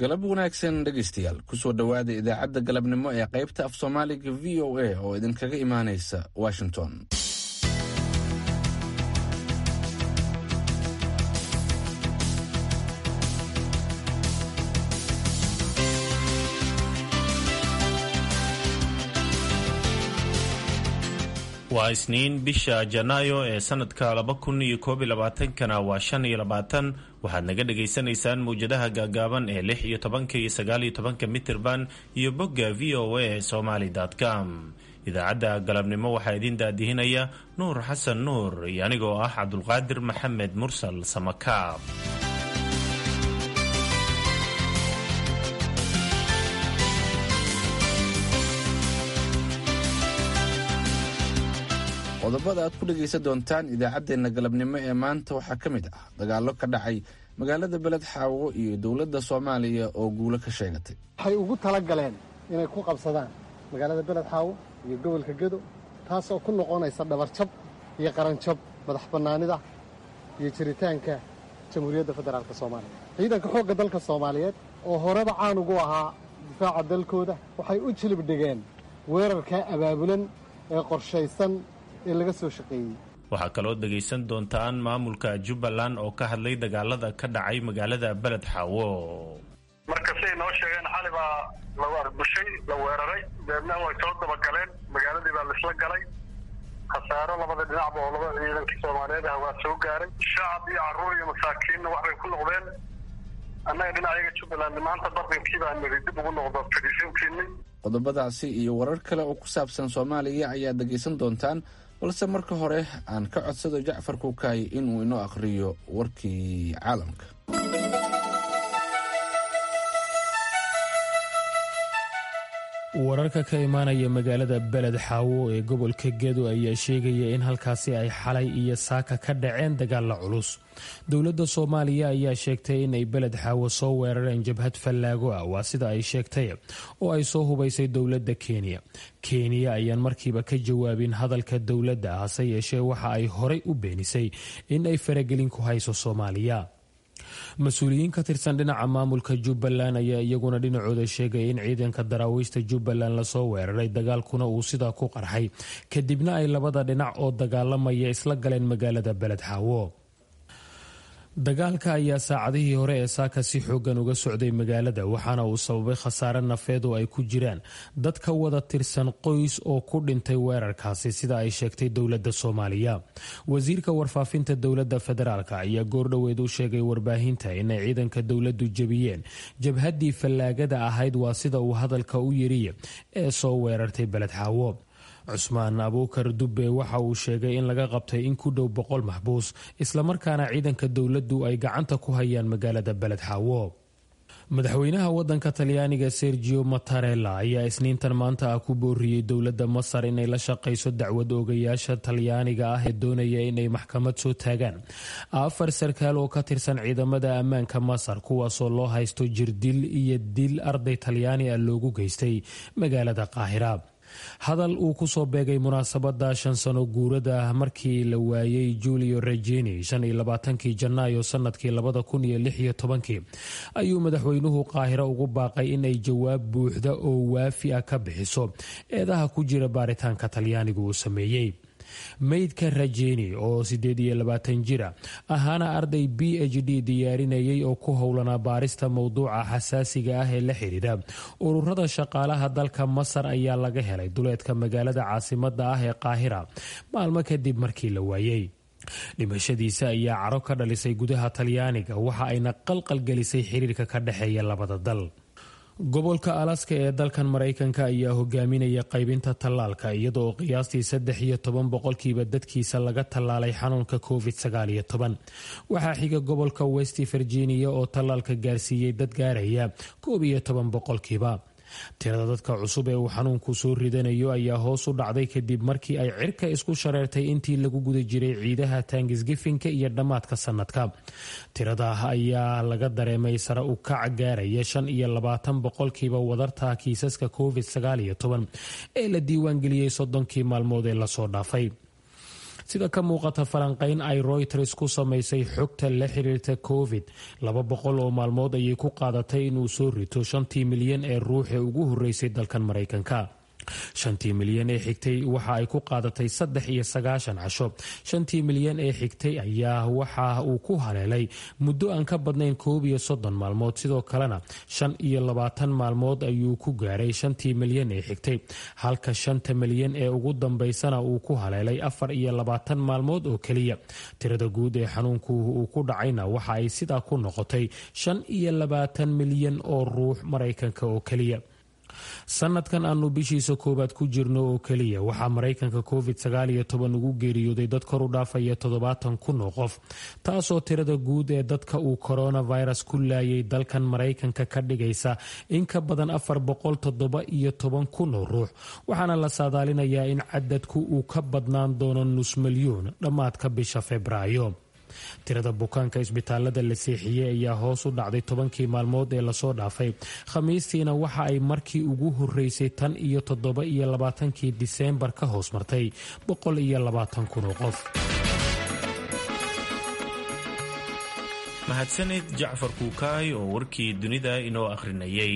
galab wanaagsan dhegaystayaal kusoo dhowaada idaacadda galabnimo ee qaybta af soomaaliga v o a oo idinkaga imaanaysa washington waa isniin bisha janaayo ee sanadka laba kun iyo koob iyo labaatankana waa shan iyo labaatan waxaad naga dhagaysanaysaan mawjadaha gaagaaban ee lix iyo tobanka iyo sagaal iyo tobanka mitirban iyo bogga v o a somaly com idaacadda galabnimo waxaa idiin daadihinaya nuur xasan nuur iyo anigoo ah cabdulqaadir maxamed mursal samakaab qodobada aad ku dhegaysan doontaan idaacaddeenna galabnimo ee maanta waxaa ka mid ah dagaallo ka dhacay magaalada beled xaawo iyo dowladda soomaaliya oo guulo ka sheegatay waxay ugu tala galeen inay ku qabsadaan magaalada beled xaawo iyo gobolka gedo taasoo ku noqonaysa dhabarjab iyo qaranjab madax bannaanida iyo jiritaanka jamhuuriyadda federaalk soomaaliya ciidanka xoogga dalka soomaaliyeed oo horeba caan ugu ahaa difaaca dalkooda waxay u jilib dhigeen weerarkaa abaabulan ee qorshaysan ee laga soo shaqeeyey waxaa kaloo dhegaysan doontaan maamulka jubbaland oo ka hadlay dagaalada ka dhacay magaalada beled xaawo marka siday noo sheegeen xali baa la arbushay la weeraray deedna way soo dabagaleen magaaladii baa laisla galay khasaaro labada dhinacba oo laba ciidankii soomaaliyeed ah waa soo gaaray shacab iyo carruur iyo masaakiinna waxbay ku noqdeen annaga dhinacayaga jubbaland maanta bardankii baa niri dib ugu noqdo fadhiisinkiinni qodobadaasi iyo warar kale oo ku saabsan soomaaliya ayaad dhegaysan doontaan balse marka hore aan ka codsado jacfar kuukaay inuu inoo akhriyo warkii caalamka wararka ka imaanaya magaalada beled xaawo ee gobolka gedo ayaa sheegaya in halkaasi ay xalay iyo saaka ka dhaceen dagaalla culus dowladda soomaaliya ayaa sheegtay in ay beled xaawo soo weerareen jabhad fallaago ah waa sida ay sheegtay oo ay soo hubaysay dowladda kenya kenya ayaan markiiba ka jawaabin hadalka dowladda hase yeeshee waxa ay horay u beenisay in ay faragelin ku hayso soomaaliya mas-uuliyiin ka tirsan dhinaca maamulka jubbaland ayaa iyaguna dhinacooda sheegay in ciidanka daraawiishta jubbaland lasoo weeraray dagaalkuna uu sidaa ku qarxay kadibna ay labada dhinac oo dagaalamaya isla galeen magaalada beled xaawo dagaalka ayaa saacadihii hore ee saaka si xoogan uga socday magaalada waxaana uu sababay khasaare nafeed oo ay ku jiraan dad ka wada tirsan qoys oo ku dhintay weerarkaasi sida ay sheegtay dowladda soomaaliya wasiirka warfaafinta dowladda federaalk ayaa goordhoweed u sheegay warbaahinta inay ciidanka dowladdu jebiyeen jabhaddii fallaagada ahayd waa sida uu hadalka u yiriye ee soo weerartay beled xaawo cusmaan abuukar dubbe waxa uu sheegay in laga qabtay in ku dhow boqol maxbuus islamarkaana ciidanka dowladdu ay gacanta ku hayaan magaalada beled xaawo madaxweynaha wadanka talyaaniga sergio mattarella ayaa isniintan maanta ah ku booriyey dowladda masar inay la shaqayso dacwad oogayaasha talyaaniga ah ee doonaya inay maxkamad soo taagaan afar sarkaal oo ka tirsan ciidamada ammaanka masar kuwaasoo loo haysto jirdil iyo dil arday talyaani ah loogu geystay magaalada qaahira hadal uu kusoo beegay munaasabada shan sano guurada ah markii la waayey julio regeni shan iyo labaatankii janaayo sanadkii labada kun iyo lix iyo tobankii ayuu madaxweynuhu qaahiro ugu baaqay inay jawaab buuxda oo waafi ah ka bixiso eedaha ku jira baaritaanka talyaanigu uu sameeyey meydka rajeni oo sideed iyo labaatan jira ahaana arday b h d diyaarinayay oo ku howlanaa baarista mowduuca xasaasiga ah ee la xidhiidha ururada shaqaalaha dalka masar ayaa laga helay duleedka magaalada caasimada ah ee qaahira maalmo kadib markii la waayey dhimashadiisa ayaa caro ka dhalisay gudaha talyaaniga waxa ayna qalqal gelisay xiriirka ka dhexeeya labada dal gobolka alaska ee dalkan maraykanka ayaa hogaaminaya qaybinta tallaalka iyada oo qiyaastii saddex iyo toban boqolkiiba dadkiisa laga tallaalay xanuunka covid sagaal iyo toban waxaa xiga gobolka west virginia oo tallaalka gaarsiiyey dad gaaraya koob iyo toban boqolkiiba tirada dadka cusub ee uu xanuunku soo ridanayo ayaa hoos u dhacday kadib markii ay cirka isku shareertay intii lagu guda jiray ciidaha taangisgifinka iyo dhammaadka sanadka tirada ayaa laga dareemay sare u kac gaaraya shan iyo labaatan boqolkiiba wadarta kiisaska covid sagaal iyo toban ee la diiwaangeliyey soddonkii maalmood ee lasoo dhaafay sida ka muuqata falanqayn ay royters ku samaysay xogta la xiriirta covid laba boqol oo maalmood ayay ku qaadatay inuu soo rito shantii milyan ee ruux ee ugu horreysay dalkan maraykanka shantii milyan ee xigtay waxa ay ku qaadatay saddex iyo sagaashan casho shantii milyan ee xigtay ayaa waxa uu ku haleelay muddo aan ka badnayn koob iyo soddon maalmood sidoo kalena shan iyo labaatan maalmood ayuu ku gaaray shantii milyan ee xigtay halka shanta milyan ee ugu dambaysana uu ku haleelay afar iyo labaatan maalmood oo keliya tirada guud ee xanuunku uu ku dhacayna waxa ay sidaa ku noqotay shan iyo labaatan milyan oo ruux maraykanka oo keliya sanadkan aanu bishiisa koowaad ku jirno oo keliya waxaa maraykanka covid sagaaliyo toban ugu geeriyooday dad kor u dhaafaya toddobaatan kun oo qof taasoo tirada guud ee dadka uu coronavirus ku laayay dalkan maraykanka ka dhigaysa in ka badan afar boqol toddoba iyo toban kun oo ruux waxaana la saadaalinayaa in cadadku uu ka badnaan doono nus milyuun dhammaadka bisha febraayo tirada bukaanka isbitaalada la seexiyey ayaa hoos u dhacday tobankii maalmood ee lasoo dhaafay khamiistiina waxa ay markii ugu horeysay tan iyo toddoba iyo labaatankii diseembar ka hoos martay boqol iyo labaatan kun oo qof mahadsanid jacfar kuukaay oo warkii dunida inoo akhrinayay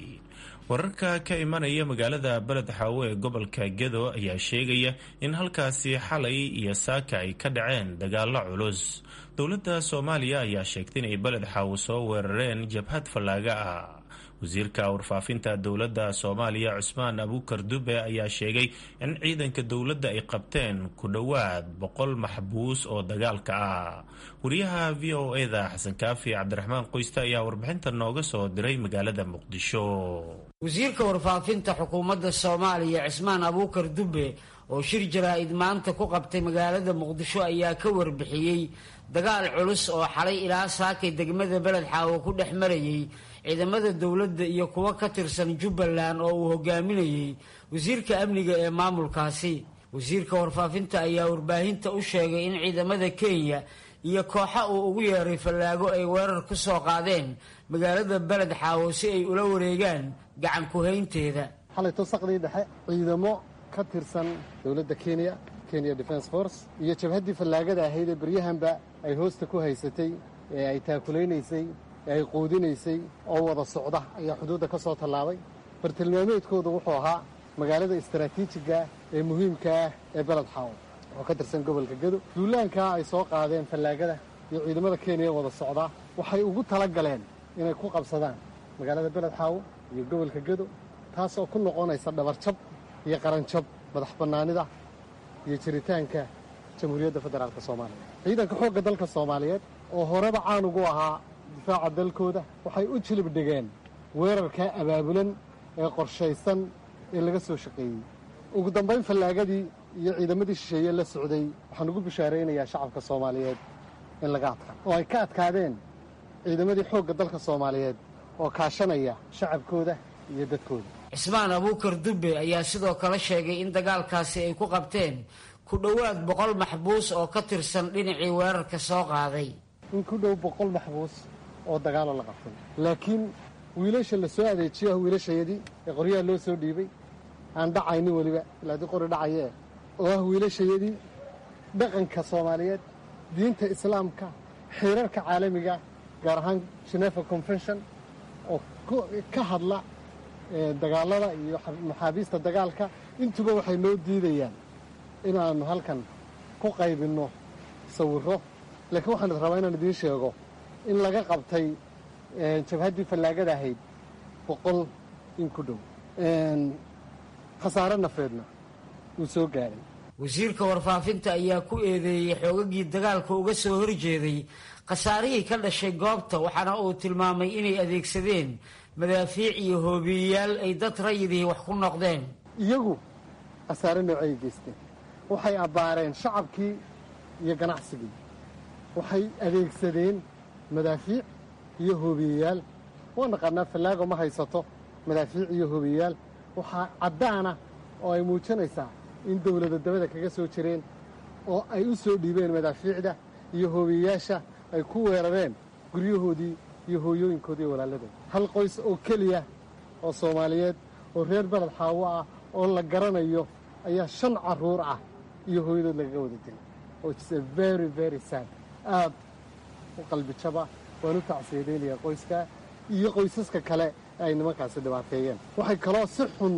wararka ka imanaya magaalada beled xaawo ee gobolka gedo ayaa sheegaya in halkaasi xalay iyo saaka ay ka dhaceen dagaalo culus dowladda soomaaliya ayaa sheegtay inay beled xaawo soo weerareen jabhad fallaaga ah wasiirka warfaafinta dowladda soomaaliya cusmaan abuukar dube ayaa sheegay in ciidanka dowladda ay qabteen ku dhowaad boqol maxbuus oo dagaalka ah wariyaha v o eda xasan kaafi cabdiraxmaan qoyste ayaa warbixinta nooga soo diray magaalada muqdisho wasiirka warfaafinta xukuumadda soomaaliya cismaan abuukar dube oo shir jaraa-id maanta ku qabtay magaalada muqdisho ayaa ka warbixiyey dagaal culus oo xalay ilaa saakay degmada beled xaawo ku dhex marayay ciidamada dowladda iyo kuwo ka tirsan jubbaland oo uu hogaaminayey wasiirka amniga ee maamulkaasi wasiirka warfaafinta ayaa warbaahinta u sheegay in ciidamada kenya iyo kooxa uu ugu yeeray fallaago ay weerar ku soo qaadeen magaalada beled xaawo si ay ula wareegaan gacan ku-haynteeda xalay tusaqdii dhexe ciidamo ka tirsan dowladda kenya kenya defence force iyo jabhaddii fallaagada ahayd ee beryahanba ay hoosta ku haysatay ee ay taakulaynaysay ee ay quudinaysay oo wada socda ayaa xuduudda ka soo tallaabay bartilmaameedkoodu wuxuu ahaa magaalada istaraatiijiga ee muhiimka ah ee beled xaawo oo ka tirsan gobolka gedo duulaankaa ay soo qaadeen fallaagada iyo ciidamada kenya wada socdaa waxay ugu tala galeen inay ku qabsadaan magaalada beled xaawo iyo gobolka gedo taas oo ku noqonaysa dhabarjab iyo qaranjab madax bannaanida iyo jiritaanka jamhuuriyadda federaalk soomaaliya ciidanka xoogga dalka soomaaliyeed oo horeba caan ugu ahaa difaaca dalkooda waxay u jilib dhigeen weerarkaa abaabulan ee qorshaysan ee laga soo shaqeeyey ugu dambayn fallaagadii iyo ciidamadii shisheeye la socday waxaan ugu bishaaraynayaa shacabka soomaaliyeed in laga adkaa oo ay ka adkaadeen ciidamadii xoogga dalka soomaaliyeed oo kaashanaya shacabkooda iyo dadkooda cismaan abuukar dube ayaa sidoo kale sheegay in dagaalkaasi ay ku qabteen ku dhowaad boqol maxbuus oo ka tirsan dhinacii weerarka soo qaaday in ku dhow boqol maxbuus oo dagaalo la qabtay laakiin wiilasha la soo adeejiyo ah wiilashayadii ee qoryaha loo soo dhiibay aan dhacaynin weliba ilaa dii qori dhacayee oo ah wiilashayadii dhaqanka soomaaliyeed diinta islaamka xeerarka caalamiga gaar ahaan genefa convention oo ka hadla dagaalada iyo maxaabiista dagaalka intuba waxay noo diidayaan inaannu halkan ku qaybinno sawirro laakiin waxaan rabaa inaan idiin sheego in laga qabtay jabhaddii fallaagada ahayd boqol in ku dhow khasaare nafeedna wuu soo gaaray wasiirka warfaafinta ayaa ku eedeeyey xoogagii dagaalka uga soo horjeeday khasaarihii ka dhashay goobta waxaana uu tilmaamay inay adeegsadeen madaafiic iyo hoobiyeyaal ay dad rayidihii wax ku noqdeen iyagu khasaare noocay geysteen waxay abbaareen shacabkii iyo ganacsigii waxay adeegsadeen madaafiic iyo hoobiyeyaal waa naqaanaa fallaago ma haysato madaafiic iyo hoobiyeyaal waxaa caddaana oo ay muujinaysaa in dowlada dabada kaga soo jireen oo ay u soo dhiibeen madaafiicda iyo hoobiyeyaasha ay ku weerareen guryahoodii iyo hooyooyinkoodii walaaladooda hal qoys oo keliya oo soomaaliyeed oo reer beled xaawo ah oo la garanayo ayaa shan carruur ah iyo hooyadood lagaga wada dilay oo is a very very sad aad u qalbi jaba waan u tacsiyadeynaya qoyska iyo qoysaska kale ee ay nimankaasi dhibaateeyeen waxay kaloo si xun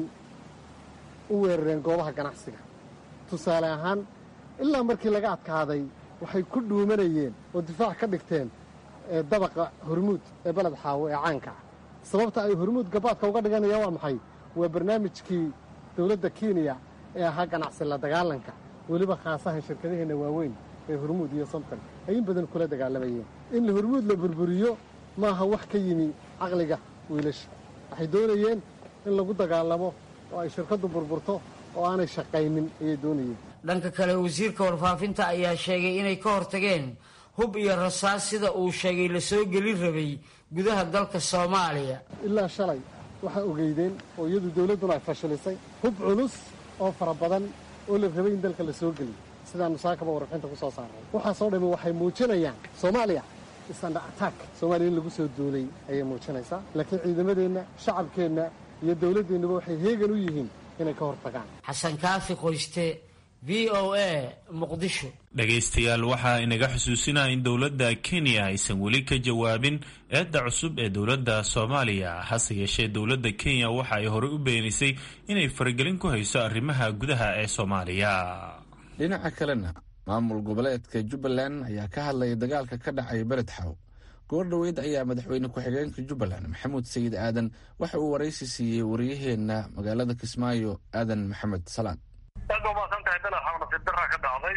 u weerareen goobaha ganacsiga tusaale ahaan ilaa markii laga adkaaday waxay ku dhuumanayeen oo difaac ka dhigteen dabaqa hormuud ee beled xaawo ee caanka ah sababta ay hormuud gabaadka uga dhiganayaan waa maxay waa barnaamijkii dowladda kenya ee ahaa ganacsi la dagaalanka weliba khaasahan shirkadaheenna waaweyn ee hormuud iyo somton ay in badan kula dagaalamayeen in hormuud la burburiyo maaha wax ka yimi caqliga wiilasha waxay doonayeen in lagu dagaalamo oo ay shirkaddu burburto oo aanay shaqaynin ayay doonayeen dhanka kale wasiirka warfaafinta ayaa sheegay inay ka hortageen hub iyo rasaas sida uu sheegay la soo gelin rabay gudaha dalka soomaaliya ilaa shalay waxaa ogeydeen oo iyadu dawladduna ay fashilisay hub culus oo fara badan oo la rabay in dalka la soo geliyo sidaanu saakaba warbixinta ku soo saaray waxaasoo dhammi waxay muujinayaan soomaaliya isanda attack soomaaliya in lagu soo duulay ayay muujinaysaa laakiin ciidamadeenna shacabkeenna iyo dawladdeennuba waxay heegan u yihiin inay ka hortagaan xasan kaafi qoyste v o a muqdisho dhegaystayaal waxaa inaga xusuusinaa in dowladda kenya aysan weli ka jawaabin eedda cusub ee dowladda soomaaliya hase yeeshee dowladda kenya waxa ay horey u beenisay inay faragelin ku hayso arrimaha gudaha ee soomaaliya dhinaca kalena maamul goboleedka jubbaland ayaa ka hadlaya dagaalka ka dhacay beled xaw goor dhoweyd ayaa madaxweyne ku-xigeenka jubbaland maxamuud sayid aadan waxa uu waraysi siiyey wariyaheenna magaalada kismaayo aadan maxamed salaan aad ba maasan tahay beled xaw nasiib daraa ka dhacday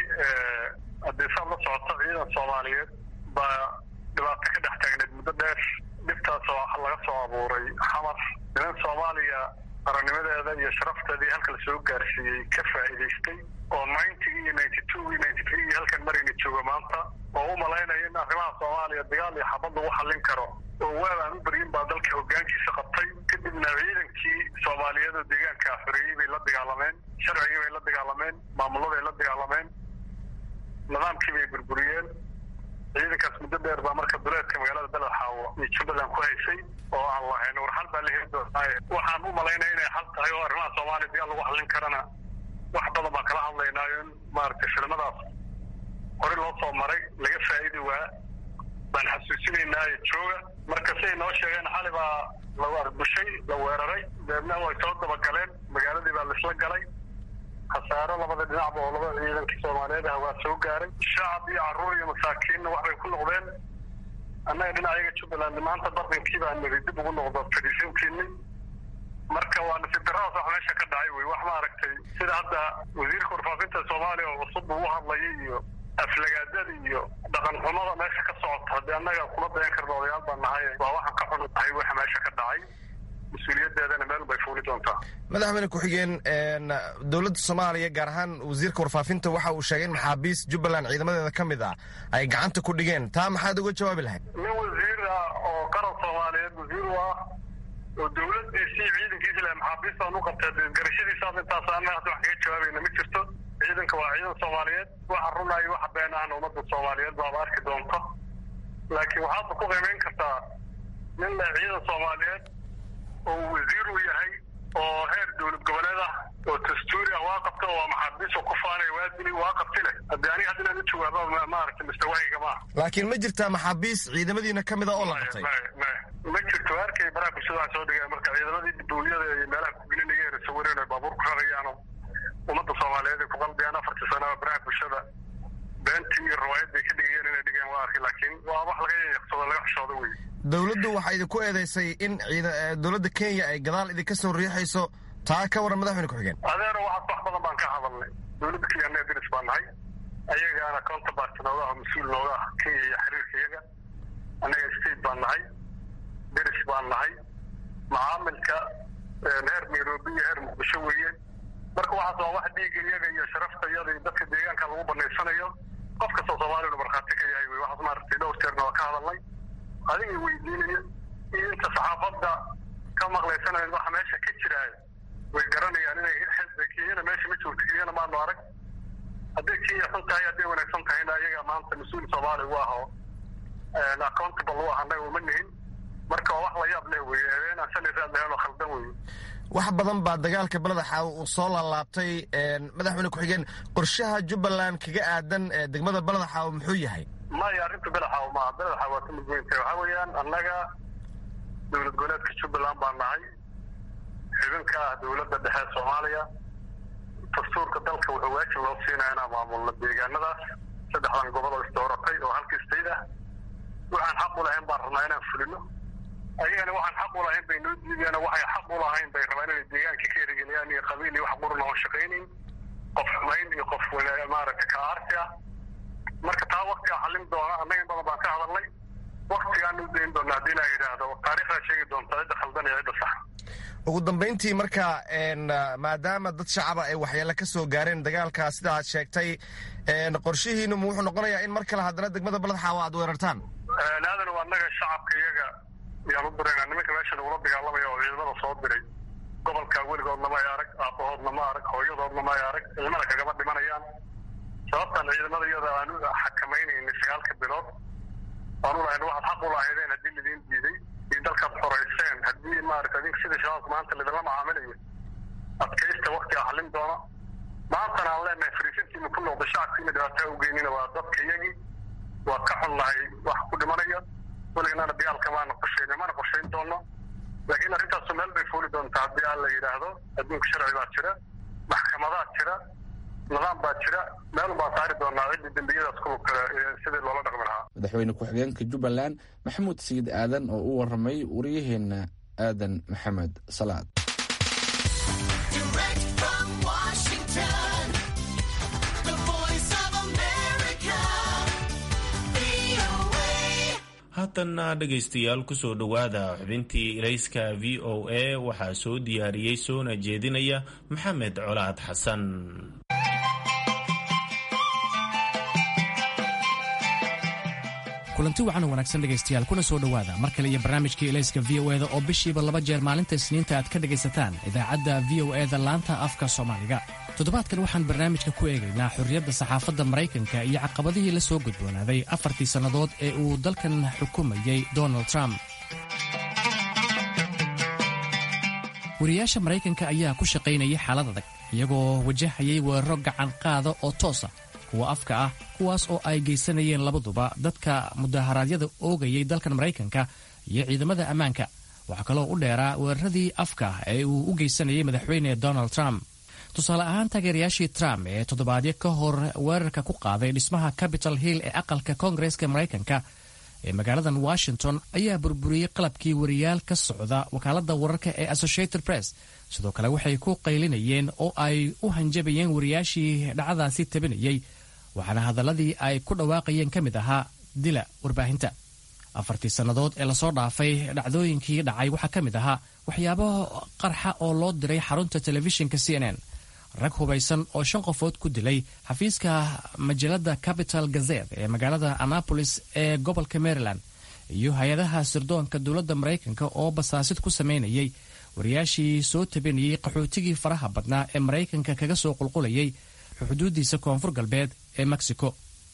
haddii saad la socoto ciidan soomaaliyeed baa dhibaato ka dhex taagneed muddo dheer dhibtaasoo laga soo abuuray xamar niman soomaaliya qarannimadeeda iyo sharafteedii halka la soo gaarsiiyey ka faa'iidaystay oo ninetygii iyo ninety two iyo ninety three iyo halkan marayna jooga maanta oo u malaynaya in arrimaha soomaaliya dagaal iyo xabad lagu xallin karo oo waab aan u beryin baa dalka hoggaankiisa qabtay kadibna ciidankii soomaaliyeed oo deegaanka xoreeyey bay la dagaalameen sharcigii bay la dagaalameen maamuladay la dagaalameen nidaamkii bay burburiyeen ciidankaas muddo dheer baa marka duleedka magaalada beled xaawo iyo jubbaland ku haysay oo aan lahayn war xal baa la heli doonaaye waxaan u malaynaya inay xal tahay oo arrimaha soomaaliya dagaal lagu xallin karana wax badan baan kala hadlaynaayo in maaragtay filimadaas hore loo soo maray laga faa'idi waa baan xasuusinaynaayo jooga marka siay noo sheegeen xali baa lagu arbushay la weeraray deedna way soo dabagaleen magaaladii baa laisla galay khasaaro labada dhinacba oo laba ciidankii soomaaliyeed ah waa soo gaaray shacab iyo carruur iyo masaakiinna waxbay ku noqdeen annaga dhinacayaga jubbaland maanta bardankii baa niri dib ugu noqdo fadhiisantiinni marka waa nasiib daradaas wax meesha ka dhacay wey wax maaragtay sida hadda wasiirka warfaafinta soomaaliya oo cusub uu hadlayay iyo aflagaadada iyo dhaqan xumada meesha ka socota haddii annaga kuma dayan karna odayaal baan nahay waa waxaan ka xunu tahay waxa meesha ka dhacay mas-uuliyadeedana meel bay fuuli doontaa madaxweyne ku-xigeen dowladda soomaaliya gaar ahaan wasiirka warfaafinta waxa uu sheegay in maxaabiis jubbaland ciidamadeeda ka mid ah ay gacanta ku dhigeen taa maxaad uga jawaabi lahayd nin wasiir ah oo qaran soomaaliyeed wasiir u ah oo dowladiisii ciidankiisi laha maxaabiistaan u qabtay garashadiisaas intaas ana hadda wax kaga jawaabayna ma jirto ciidanka waa ciidan soomaaliyeed waxa runaayo waxa been ahna ummadda soomaaliyeed baaba arki doonto laakiin waxaadba ku qiimayn kartaa nin leh ciidan soomaaliyeed oo wasiir u yahay oo heer dowlad goboleed ah oo dastuuri ah waa qabta oo maxaabiis oo ku faanaya waa dili waa qabti leh haddii aniga hadda inaan u jawaaba maaragtay mustawaahiga maaha laakiin ma jirtaa maxaabiis ciidamadiina ka mid a oo la qabtay ma jirto arkay baraha bulshada waxaa soo dhigaya marka ciidamadii dowliyada iyo meelaha kugelinaya sawireen ay baabuur ku rarayaano ummadda soomaaliyeed ay ku qalbiyaan afartii sanaba baraha bulshada beentii iyo riwaayad bay ka dhigayeen inay dhigeen waa arkay laakiin waa wax laga yaqsado laga xishoodo wey dowladdu waxaa idinku eedeysay in dowladda kenya ay gadaal idinka soo riixayso taa ka waran madaxweyne ku-xigeen adeero waxaas wax badan baan ka hadalnay dowladda kenya annaga deris baan nahay ayagaana counterpart nooga ah mas-uul nooga ah kenya iyo xiriirka iyaga annaga state baan nahay deris baan nahay macaamilka heer nairobi iyo heer muqdisho weeye marka waxaas waa wax dhiiga iyaga iyo sharafta iyada iyo dadka deegaanka lagu banaysanayo qof kastoo soomaaliyanu markhaati ka yahay wey waxaas maaragtay dhowr jeerna waa ka hadalnay adiga weydiinaya iyo inta saxaafadda ka maqlaysanayn waxa meesha ka jiraayo way garanayaan inay kenyana meesha ma joogto kenyana maanu arag hadday kenya xun tahay hadday wanaagsan tahayna ayaga maanta mas-uul soomaali u ah oo accountable u ah annaga uma nihin marka waa wax la yaab leh weye habeen aan shalay raad lahayn oo khaldan weye wax badan baa dagaalka beleda xaawo uu soo laalaabtay madaxweyne ku-xigeen qorshaha jubbaland kaga aadan degmada beleda xaawo muxuu yahay maya arrinta beled xaawo maaha beled xaawo waa ka mid weyntahay waxaa weeyaan annaga dowlad goboleedka jubbaland baa nahay xubinka ah dowladda dhexe soomaaliya dastuurka dalka wuxuu waajib loo siinaya inaan maamulno deegaanadaas saddexdan gobol oo isdooratay oo halka state ah waxaan xaq u lahayn baan rabnaa inaan fulino ayagana waxaan xaq u lahayn bay noo diideen waxay xaq u lahayn bay rabaan inay deegaanka ka erigeliyaan iyo qabiil iyo wax qurun oon shaqaynayn qof xumayn iyo qof maaragta ka aarsi ah marka taa waktigaa xallin doona annaga in badan baan ka hadalnay waktigaan u dayn doona haddii laa yidhaahdo taariikhdaa sheegi doonta cidda khaldan iyo cidda sax ugu dambayntii marka maadaama dad shacaba ay waxyeele ka soo gaareen dagaalka sida aad sheegtay qorshihiinu wuxuu noqonayaa in mar kale haddana degmada baled xaawo aad weerartaan aadan waa annaga shacabka iyaga yaan u diraynaa nimanka meeshan ugula dagaalamaya oo ciidamada soo diray gobolka weligoodna ma ay arag aabahoodna ma arag hooyadoodna ma ay arag ilmana kagama dhimanayaan sababtaan ciidamada iyada aan u xakamaynayna sagaalka bilood waan u lahayn waxaad xaq u lahaydeen haddii lidiin diiday iyo dalkaad xorayseen haddii maarata adinka sida shabaabka maanta lidinla macaamilayo adkaysta waktiga xallin doona maantana aan leenahay fariisintiina ku noqda shacabkiina dhibaataa u geynina waa dadka iyagii waa ka xun lahay wax ku dhimanaya welignana dagaalka maana qorshayn mana qorshayn doono laakiin arrintaasu meel bay fuuli doontaa haddii aan la yidhaahdo adduunka sharci baa jira maxkamadaa jira nidaam baa jira meel baan saari doonaa ciddii dembiyadaas ku lugta sidii loola dhaqmi lahaa madaxweyne ku-xigeenka jubbaland maxamuud sayid aadan oo u waramay waryaheena aadan maxamed salaad haatanna dhegaystayaal kusoo dhowaada xubintii ilayska v o a waxaa soo diyaariyey soona jeedinaya maxamed colaad xasan kulanti wacan wanaagsan dhegaystayaal kuna soo dhowaada mar kale iyo barnaamijkii ilayska v o eda oo bishiiba laba jeer maalinta isniinta aad ka dhegaysataan idaacadda v o eda laanta afka soomaaliga toddobaadkan waxaan barnaamijka ku eegaynaa xorriyadda saxaafadda maraykanka iyo caqabadihii la soo gudboonaaday afartii sannadood ee uu dalkan xukumayey donald trump wariyaasha maraykanka ayaa ku shaqaynayay xaalad adag iyagoo wajahayay weeraro gacan qaada oo toosa kuwa afka ah kuwaas oo ay geysanayeen labaduba dadka mudaharaadyada oogayay dalkan maraykanka iyo ciidamada ammaanka waxaa kaloo u dheeraa weeraradii afka ee uu u geysanayay madaxweyne donald trump tusaale ahaan taageerayaashii trump ee toddobaadyo ka hor weerarka ku qaaday dhismaha capitol hill ee aqalka koongareeska maraykanka ee magaaladan washington ayaa burburiyey qalabkii wariyaal ka socda wakaaladda wararka ee associated press sidoo kale waxay ku qaylinayeen oo ay u hanjabayeen wariyaashii dhacdaasi tabinayey waxaana hadalladii ay ku dhawaaqayeen ka mid ahaa dila warbaahinta afartii sannadood ee lasoo dhaafay dhacdooyinkii dhacay waxaa ka mid ahaa waxyaabo qarxa oo loo diray xarunta telefishinka c n n rag hubaysan oo shan qofood ku dilay xafiiska majalada capital gazet ee magaalada annapolis ee gobolka maryland iyo hay-adaha sirdoonka dowladda maraykanka oo basaasid ku samaynayay wariyaashii soo tabinayey qaxootigii faraha badnaa ee maraykanka kaga soo qulqulayay xuduudiisa koonfur galbeed ee mexico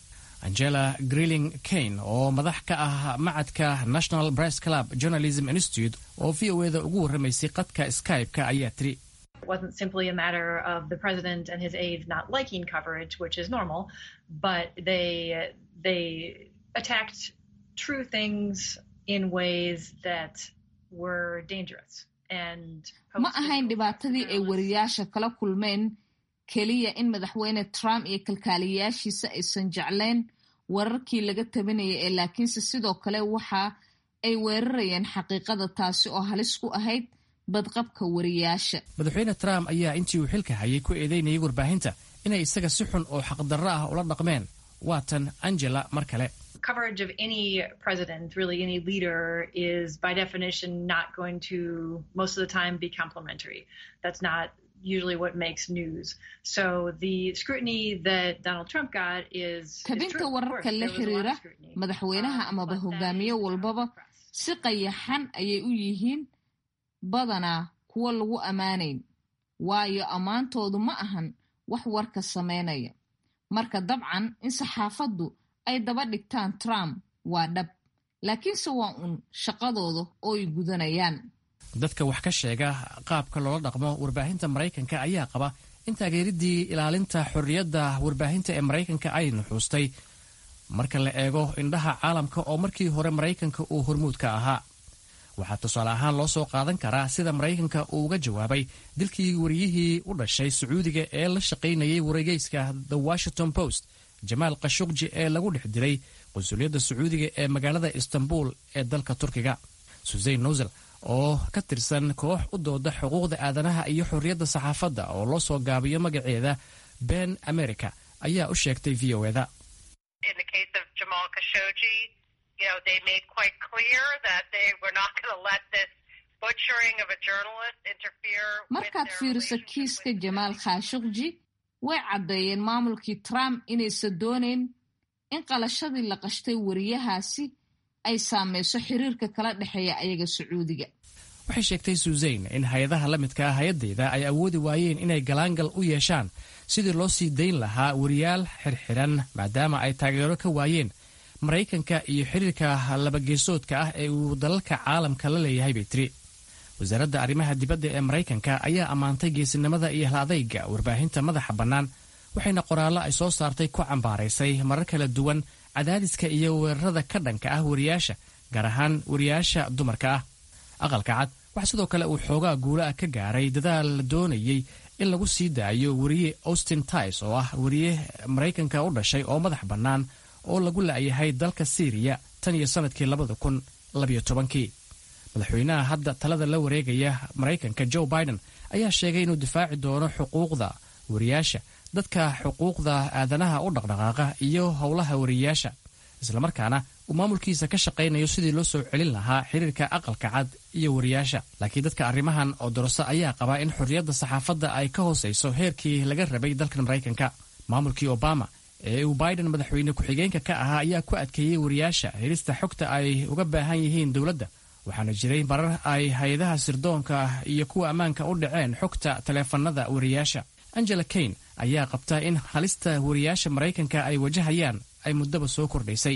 angela greeling kane oo madax ka ah macadka national press club journalism institute oo v o eda ugu warramaysay qadka skype-ka ayaa tiri It wasn't simply a matter of the president and his aides not liking coverage, which is normal, but they they attacked true things in ways that were dangerous. And ma ahayn dhibaatadii ay wariyaasha kala kulmeen keliya in madaxweyne trump iyo kalkaaliyayaashiisa aysan jeclayn wararkii laga tabinayay ee laakiinse sidoo kale waxa ay weerarayeen xaqiiqada taasi oo halis ku ahayd badqabka wariyaasha madaxweyne trump ayaa intii uu xilka hayay ku eedeynayay warbaahinta inay isaga si xun oo xaqdarro ah ula dhaqmeen waatan angela mar kale coverage of any president, really any leader, is by definition not going to most of the time be complimentary. That's not usually what makes news. So the scrutiny that Donald Trump got is tabinta wararka la xiriira madaxweynaha amaba hogaamiye walbaba si qayaxan ayay u yihiin badanaa kuwo lagu ammaanayn waayo ammaantoodu ma ahan wax warka samaynaya marka dabcan in saxaafaddu ay daba dhigtaan trump waa dhab laakiinse waa uun shaqadooda oo ay gudanayaan dadka wax ka sheega qaabka loola dhaqmo warbaahinta maraykanka ayaa qaba in taageeridii ilaalinta xorriyadda warbaahinta ee maraykanka ay nuxuustay marka la eego indhaha caalamka oo markii hore maraykanka uu hormuud ka ahaa waxaa tusaale ahaan loo soo qaadan karaa sida maraykanka uu uga jawaabay dilkii wariyihii u dhashay sacuudiga ee la shaqaynayay wargeyska the washington post jamaal khashukji ee lagu dhex dilay qunsuliyadda sacuudiga ee magaalada istanbul ee dalka turkiga susein nusel oo ka tirsan koox u dooda xuquuqda aadanaha iyo xorriyadda saxaafadda oo loo soo gaabiyo magaceeda ben america ayaa u sheegtay v o eda markaad fiiriso kiiska jamaal khashukji way caddeeyeen maamulkii trump inaysan doonayn in qalashadii la qashtay wariyahaasi ay saamayso xiriirka kala dhexeeya ayaga sacuudiga waxay sheegtay suuseyn in hay-adaha la midka ah hay-addeyda ay awoodi waayeen inay galaangal u yeeshaan sidii loo sii dayn lahaa wariyaal xirxiran maadaama ay taageero ka waayeen maraykanka iyo xiriirka labageesoodka ah ee uu dalalka caalamka la leeyahay bay tiri wasaaradda arrimaha dibadda ee maraykanka ayaa ammaantay geesinimada iyo hal adayga warbaahinta madaxa bannaan waxayna qoraallo ay soo saartay ku cambaaraysay marar kala duwan cadaadiska iyo weerarada ka dhanka ah wariyaasha gaar ahaan wariyaasha dumarka ah aqalka cad waxaa sidoo kale uu xoogaa guula ah ka gaaray dadaal la doonayey in lagu sii daayo wariye austin tis oo ah wariye maraykanka u dhashay oo madax bannaan oo lagu la'yahay dalka siiriya tan iyo sannadkii labada kun labiyo tobankii madaxweynaha hadda talada la wareegaya maraykanka joe biden ayaa sheegay inuu difaaci doono xuquuqda wariyaasha dadka xuquuqda aadanaha u dhaqdhaqaaqa iyo howlaha wariyayaasha islamarkaana uu maamulkiisa ka shaqaynayo sidii loo soo celin lahaa xiriirka aqalka cad iyo wariyaasha laakiin dadka arrimahan oo doroso ayaa qabaa in xorriyadda saxaafadda ay ka hoosayso heerkii laga rabay dalkan maraykanka maamulkii obama ee uu biden madaxweyne ku-xigeenka ka ahaa ayaa ku adkeeyey wariyaasha helista xogta ay uga baahan yihiin dowladda waxaana jiray marar ay hay-adaha sirdoonka iyo kuwa ammaanka u dhaceen xogta taleefanada wariyaasha angela kane ayaa qabta in halista wariyaasha maraykanka ay wajahayaan ay muddaba soo kordhaysay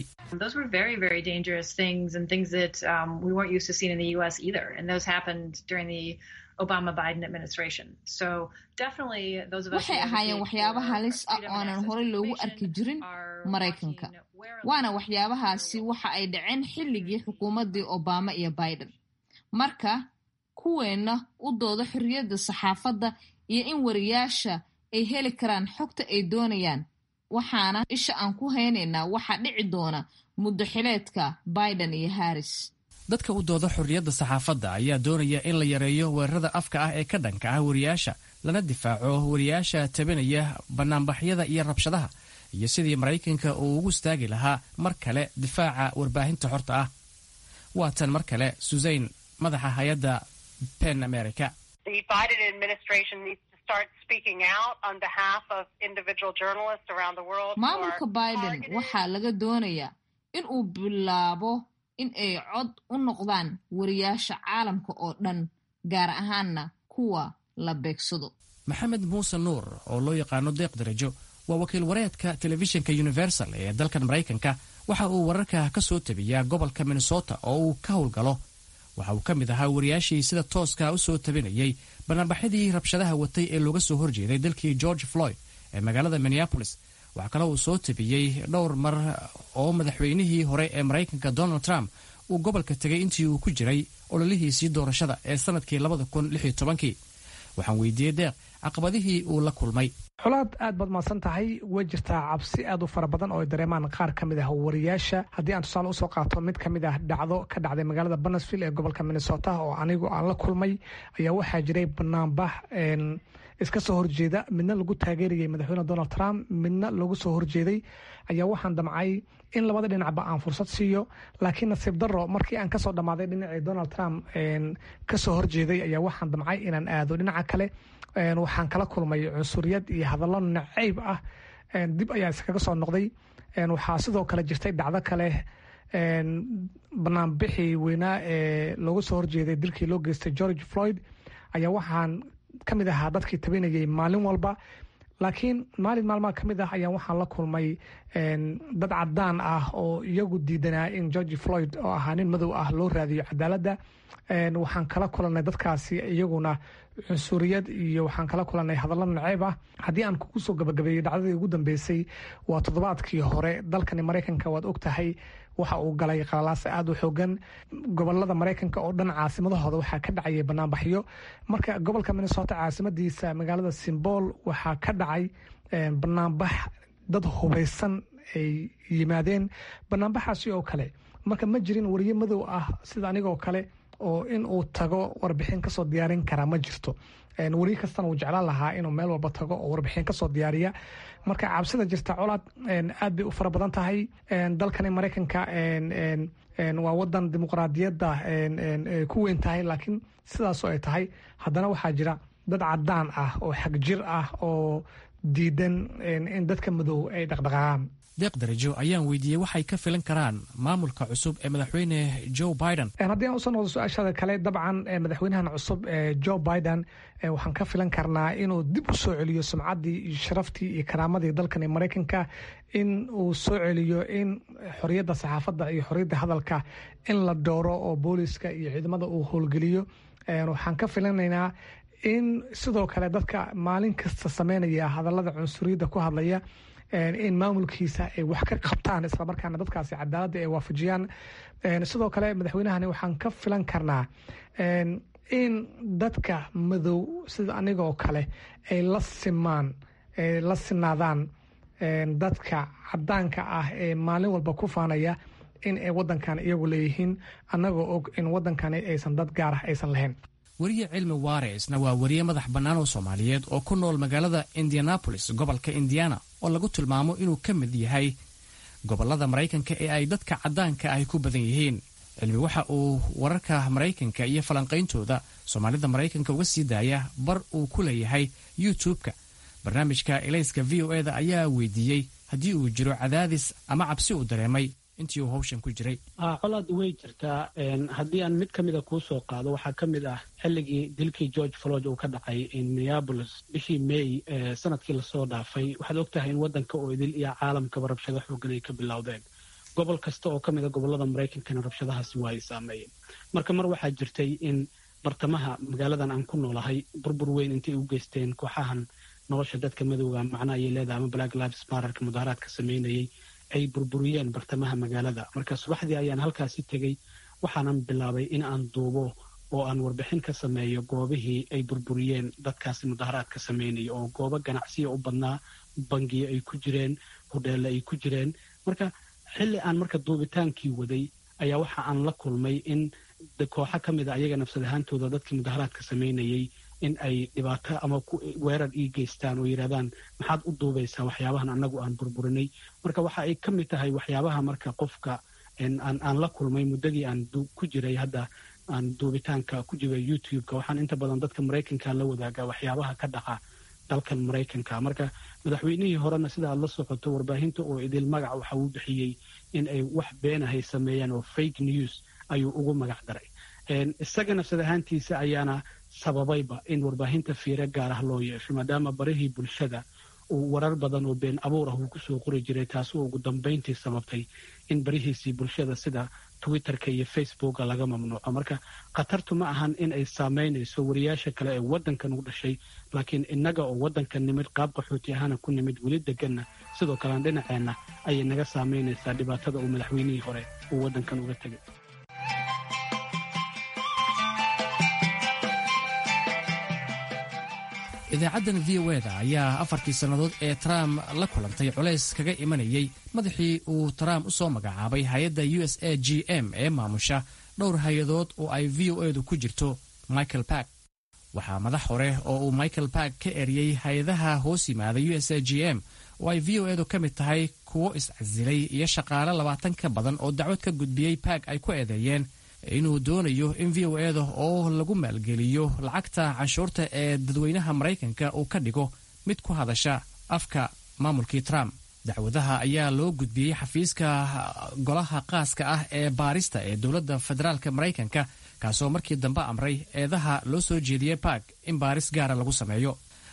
waxay ahaayeen waxyaaba halis ah oonan horey loogu arki jirin maraykanka waana waxyaabahaasi waxa ay dhaceen xilligii xukuumaddii obama iyo biden marka kuweenna u dooda xorriyadda saxaafadda iyo in wariyaasha ay heli karaan xogta ay doonayaan waxaana isha aan ku haynaynaa waxaa dhici doona muddo xileedka biden iyo harris dadka u dooda xorriyadda saxaafadda ayaa doonaya in la yareeyo weerarada afka ah ee ka dhanka ah wariyaasha lana difaaco wariyaasha tabinaya bannaanbaxyada iyo rabshadaha iyo sidii maraykanka uu ugu istaagi lahaa mar kale difaaca warbaahinta xorta ah waa tan mar kale susein madaxa hay-adda pen america maamulka biden waxaa laga doonayaa in uu bilaabo in ay cod u noqdaan wariyaasha caalamka oo dhan gaar ahaanna kuwa la beegsado maxamed muuse nuur oo loo yaqaano deeq darajo waa wakiil wareedka telefishinka universal ee dalkan maraykanka waxa uu wararka ka soo tabiyaa gobolka minnesota oo uu ka howlgalo waxa uu ka mid ahaa wariyaashii sida tooska u soo tabinayay bannaanbaxyadii rabshadaha watay ee looga soo horjeeday dalkii george floyd ee magaalada minneapolis waxaa kale uu soo tabiyey dhowr mar oo madaxweynihii hore ee maraykanka donald trump uu gobolka tegay intii uu ku jiray ololihiisii doorashada ee sanadkii labada kun lix iyo tobankii waxaan weydiiyey deeq caqabadihii uu la kulmay xulaad aad baad mahadsan tahay way jirtaa cabsi aad u fara badan oo ay dareemaan qaar ka mid ah wariyaasha haddii aan tusaale usoo qaato mid ka mid ah dhacdo ka dhacday magaalada banasville ee gobolka minnesota oo anigu aan la kulmay ayaa waxaa jiray banaanbax iska soo horjeeda midna lagu taageerayay madaxweyne donald trump midna lagu soo horjeeday ayaa waxaan damcay in labada dhinacba aan fursad siiyo laakiin nasiib daro markii aan kasoo dhammaaday dhinacii donald trump kasoo horjeeday ayaa waxaan damcay inaan aado dhinaca kale waxaan kala kulmay cunsuriyad iyo hadallo nacayb ah dib ayaa iskaga soo noqday waxaa sidoo kale jirtay dhacdo kale banaanbixii weynaa ee looga soo horjeeday dilkii loo geystay george floyd ayaa waxaan ka mid ahaa dadkii tabinayay maalin walba laakiin maalin maalmaha ka mid ah ayaan waxaan la kulmay dad cadaan ah oo iyagu diidanaa in georgi floyd oo ahaa nin madow ah loo raadiyo cadaaladda waxaan kala kulanay dadkaasi iyaguna cunsuriyad iyo waxaan kala kulanay hadallo naceeb ah haddii aan kugu soo gabagabeeyey dhacdadii ugu dambeysay waa toddobaadkii hore dalkani maraykanka waad og tahay waxa uu galay qalalaasa aada u xoogan gobolada maraykanka oo dhan caasimadahooda waxaa ka dhacayay banaanbaxyo marka gobolka minnesota caasimadiisa magaalada simbool waxaa ka dhacay banaanbax dad hubaysan ay yimaadeen banaanbaxaasi oo kale marka ma jirin wariye madow ah sida anigoo kale oo in uu tago warbixin kasoo diyaarin karaa ma jirto wariye kastana uu jeclaan lahaa inuu meel walba tago oo warbixin kasoo diyaariya marka cabsida jirta colaad aad bay u fara badan tahay dalkani maraykanka waa wadan dimuqraadiyadda ku weyn tahay laakiin sidaasoo ay tahay haddana waxaa jira dad cadaan ah oo xagjir ah oo diidan in dadka madow ay dhaqdhaqaaqaan deeq darajo ayaan weydiiyey waxay ka filan karaan maamulka cusub ee madaxweyne joe biden haddii aan usoo noqdo su-aashada kale dabcan madaxweynahan cusub ee joe biden waxaan ka filan karnaa inuu dib u soo celiyo sumcaddii iyo sharaftii iyo karaamadii dalkani maraykanka in uu soo celiyo in xoriyadda saxaafadda iyo xoriyadda hadalka in la dooro oo booliska iyo ciidamada uu howlgeliyo waxaan ka filanaynaa in sidoo kale dadka maalin kasta sameynaya hadallada cunsuriyadda ku hadlaya in maamulkiisa ay wax ka qabtaan islamarkaana dadkaasi cadaaladda ay waafajiyaan sidoo kale madaxweynahani waxaan ka filan karnaa in dadka madow sida anigoo kale ay la simaan la sinaadaan dadka cadaanka ah ee maalin walba ku faanaya in ay wadankan iyagu leeyihiin annagoo og in wadankani aysan dad gaar ah aysan lahayn weriye cilmi waareisna waa weriye madax bannaan oo soomaaliyeed oo ku nool magaalada indianabolis gobolka indiana oo lagu tilmaamo inuu ka mid yahay gobollada maraykanka ee ay dadka caddaanka ahi ku badan yihiin cilmi waxa uu wararka maraykanka iyo falanqayntooda soomaalida maraykanka uga sii daaya bar uu ku leeyahay youtube-ka barnaamijka elayska v o eda ayaa weydiiyey haddii uu jiro cadaadis ama cabsi uu dareemay intii uu hawshan ku jiray colaad way jirtaa haddii aan mid ka mida kuu soo qaado waxaa ka mid ah xilligii dilkii george floyd uu ka dhacay minneabolis bishii may sanadkii lasoo dhaafay waxaad og tahay in waddanka oo idil iyo caalamkaba rabshado xoogan ay ka bilowdeen gobol kasta oo ka mida gobollada maraykankana rabshadahaasi waa ay saameeyeen marka mar waxaa jirtay in bartamaha magaaladan aan ku noolahay burbur weyn intay u geysteen kooxahan nolosha dadka madowga macna ayay leedahay ama black lives mararka mudaharaadka sameynayay ay burburiyeen bartamaha magaalada marka subaxdii ayaan halkaasi tegey waxaanan bilaabay in aan duubo oo aan warbixin ka sameeyo goobihii ay burburiyeen dadkaasi mudaharaadka sameynaya oo goobo ganacsiya u badnaa bangiyo ay ku jireen hodheelle ay ku jireen marka xilli aan marka duubitaankii waday ayaa waxa aan la kulmay in kooxo ka mid a ayaga nafsad ahaantooda dadkii mudaharaadka sameynayay in ay dhibaato ama weerar ii geystaan oo yidhahdaan maxaad u duubaysaa waxyaabahan annagu aan burburinay marka waxa ay ka mid tahay waxyaabaha marka qofka aan la kulmay muddadii aan ku jiray hadda aan duubitaanka ku jiray youtube-ka waxaan inta badan dadka maraykanka la wadaagaa waxyaabaha ka dhaca dalkan maraykanka marka madaxweynihii horena sida aad la socoto warbaahinta oo idil magac waxa uu bixiyey in ay wax beenahay sameeyaan oo fake news ayuu ugu magac daray isaga nafsad ahaantiisa ayaana sababayba in warbaahinta fiire gaar ah loo yeesho maadaama barihii bulshada uu warar badan oo been abuur ah uu kusoo qori jiray taasi oo ugu dambayntii sababtay in barihiisii bulshada sida twitterka iyo facebooka laga mamnuuco marka khatartu ma ahan in ay saamaynayso wariyaasha kale ee waddankan u dhashay laakiin innaga oo waddankan nimid qaab qaxooti ahaana ku nimid weli deganna sidoo kalean dhinaceenna ayay naga saamaynaysaa dhibaatada uu madaxweynihii hore uu waddankan uga tegay idaacaddan v o eda ayaa afartii sannadood ee trump la kulantay culays kaga imanayay madaxii uu trump u soo magacaabay hay-adda u s a g m ee maamusha dhowr hay-adood oo ay v o edu ku jirto michael bark waxaa madax hore oo uu michael bark ka eriyey hay-adaha hoos yimaada u s a g m oo ay v o edu ka mid tahay kuwo iscasilay iyo shaqaale labaatan ka badan oo dacwad ka gudbiyey bark ay ku eedeeyeen inuu doonayo in v o eda oo lagu maalgeliyo lacagta canshuurta ee dadweynaha maraykanka uu ka dhigo mid ku hadasha afka maamulkii trump dacwadaha ayaa loo gudbiyey xafiiska golaha qaaska ah ee baarista ee dowladda federaalk maraykanka kaasoo markii dambe amray eedaha loo soo jeediyey bark in baaris gaara lagu sameeyo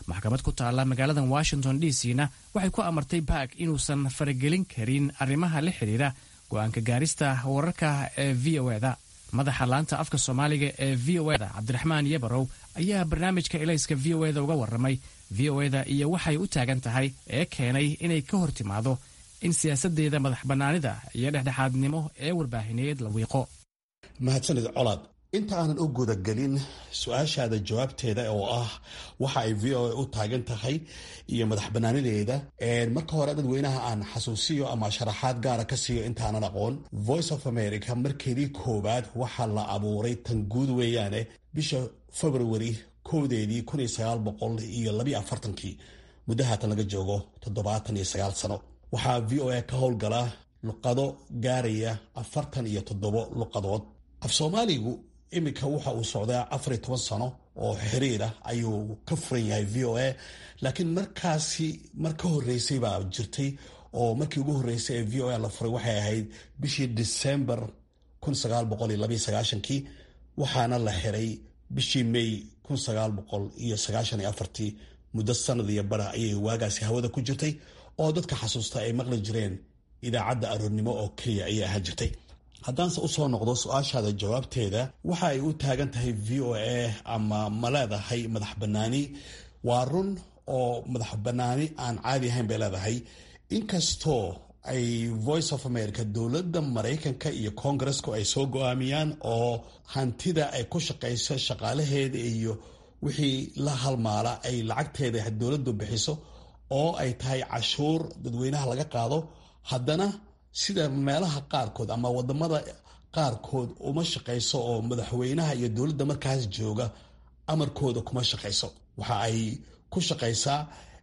maxkamad ku taalla magaalada washington d c na waxay ku amartay baak inuusan faragelin karin arrimaha la xidhiira go-aanka gaarista wararka ee v o eda madaxa laanta afka soomaaliga ee v o eda cabdiraxmaan yabarow ayaa barnaamijka elayska v o eda uga warramay v o eda iyo waxay u taagan tahay ee keenay inay ka hor timaado in siyaasadeeda madax bannaanida iyo dhexdhexaadnimo ee warbaahineed la wiiqo mahadsanid colaad inta aanan u gudagelin su-aashaada jawaabteeda oo ah waxa ay v o a u taagan tahay iyo madax banaanideeda marka hore dadweynaha aan xasuusiyo ama sharaxaad gaara ka siiyo intaanan aqoon voice of america markeedii koowaad waxaa la abuuray tan guud weeyaane bisha february kowdeedii kun iyo sagaal boqol iyo labiyo afartankii muddo haatan laga joogo toddobaatan iyo sagaal sano waxaa v o a ka howlgala luqado gaaraya afartan iyo toddobo luqadood af soomaaligu iminka waxa uu socdaa afar iyo toban sano oo xiriir ah ayuu ka furan yahay v o a laakiin markaasi mar ka horreysay baa jirtay oo markii ugu horreysay ee v o a la furay waxay ahayd bishii december kun sagaal boqol iyo labiyo sagaashankii waxaana la xiray bishii may kun sagaal boqol iyo sagaashan iyo afartii muddo sanad iyo bara ayay waagaasi hawada ku jirtay oo dadka xasuusta ay maqli jireen idaacadda aroornimo oo keliya ayay ahaan jirtay haddaanse usoo noqdo su-aashaada jawaabteeda waxa ay u taagan tahay v o a ama ma leedahay madax bannaani waa run oo madax bannaani aan caadi ahayn bay leedahay inkastoo ay voice of america dowladda maraykanka iyo kongaresku ay soo go-aamiyaan oo hantida ay ku shaqayso shaqaalaheeda iyo wixii la halmaala ay lacagteeda dowladdu bixiso oo ay tahay cashuur dadweynaha laga qaado haddana sida meelaha qaarkood ama wadamada qaarkood uma shaqayso oo madaxweynaha iyo dowladda markaas jooga amarkooda kuma shaqayso waxa ay ku shaqaysaa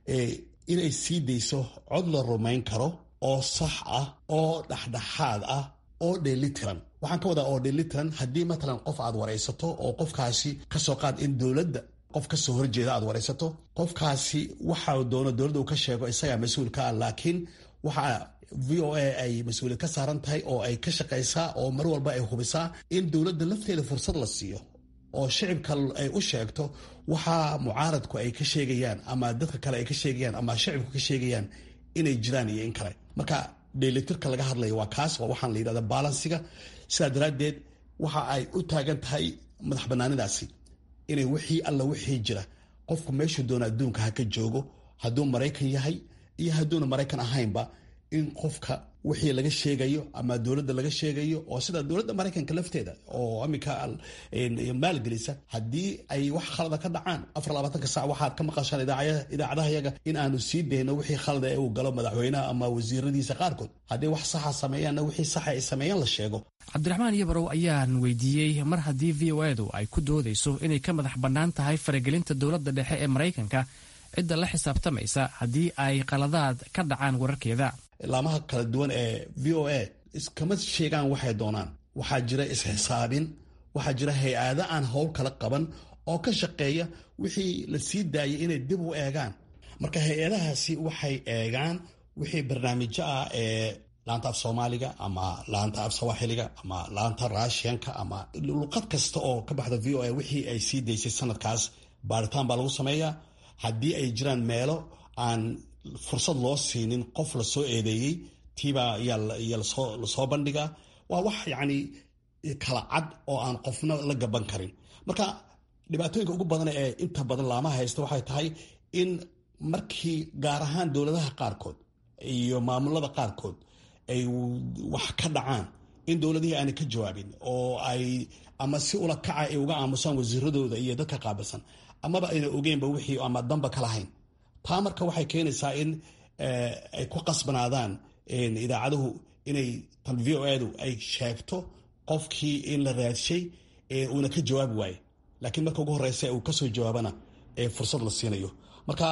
inay sii dayso cod la rumayn karo oo sax ah oo dhexdhexaad ah oo dheelitiran waxaan ka wadaa oo dheelitiran haddii matalan qof aad waraysato oo qofkaasi kasoo qaad in dowladda qof kasoo horjeeda aad waraysato qofkaasi waxa doono dowladda uu ka sheego isagaa mas-uulka ah laakiin waxa v o a ay mas-uuliyad ka saaran tahay oo ay ka shaqaysaa oo mar walba ay hubisaa in dowladda lafteeda fursad la siiyo oo shicibka ay u sheegto waxa mucaaradku ay ka sheegayaan ama dadka kale ay ka sheegayaan ama shicibku ka sheegayaan inay jiraan iyo in kale marka dheelitirka laga hadlaya waa kaas waa waxaan la yidhahda balansiga sidaa daraaddeed waxa ay u taagan tahay madax banaanidaasi inay wixii alla wixii jira qofku meeshuu doona adduunka ha ka joogo hadduu maraykan yahay iyo hadduuna maraykan ahaynba in qofka wixii laga sheegayo ama dowladda laga sheegayo oo sida dowladda maraykanka lafteeda oo aminka maalgelisa haddii ay wax khalada ka dhacaan afar labaatanka sac waxaad ka maqashaan idaacadaha yaga in aanu sii dayno wixii khalada ee uu galo madaxweynaha ama wasiiradiisa qaarkood haddii wax saxa sameeyaanna wixii saxa ay sameeyaan la sheego cabdiraxmaan yabarow ayaan weydiiyey mar haddii v o edu ay ku doodayso inay ka madax bannaan tahay faragelinta dowladda dhexe ee maraykanka cidda la xisaabtamaysa haddii ay qaladaad ka dhacaan wararkeeda laamaha kala duwan ee v o a iskama sheegaan waxay doonaan waxaa jira isxisaabin waxaa jira hay-ada aan howl kala qaban oo ka shaqeeya wixii la sii daayay inay dib u eegaan marka hay-adahaasi waxay eegaan wixii barnaamijyo ah ee laanta af soomaaliga ama laanta af sawaaxiliga ama laanta raashiyanka ama luqad kasta oo ka baxda v o a wixii ay sii daysay sanadkaas baaritaan baa lagu sameeyaa haddii ay jiraan meelo aan fursad loo siinin qof lasoo eedeeyey tiibaa yaa lasoo bandhigaa waa wax yacni kala cad oo aan qofna la gaban karin marka dhibaatooyinka ugu badan ee inta badan laamaha haysta waxay tahay in markii gaar ahaan dowladaha qaarkood iyo maamulada qaarkood ay wax ka dhacaan in dowladihii aanay ka jawaabin oo ay ama si ula kaca ay uga aamusaan wasiiradooda iyo dadka qaabilsan amaba ayna ogeynba wixii ama damba ka lahayn taa marka waxay keenaysaa in ay ku qasbanaadaan idaacaduhu inay tan v o adu ay sheegto qofkii in la raadshay uuna ka jawaabi waaye laakiin marka ugu horeysa uu kasoo jawaabana fursad la siinayo marka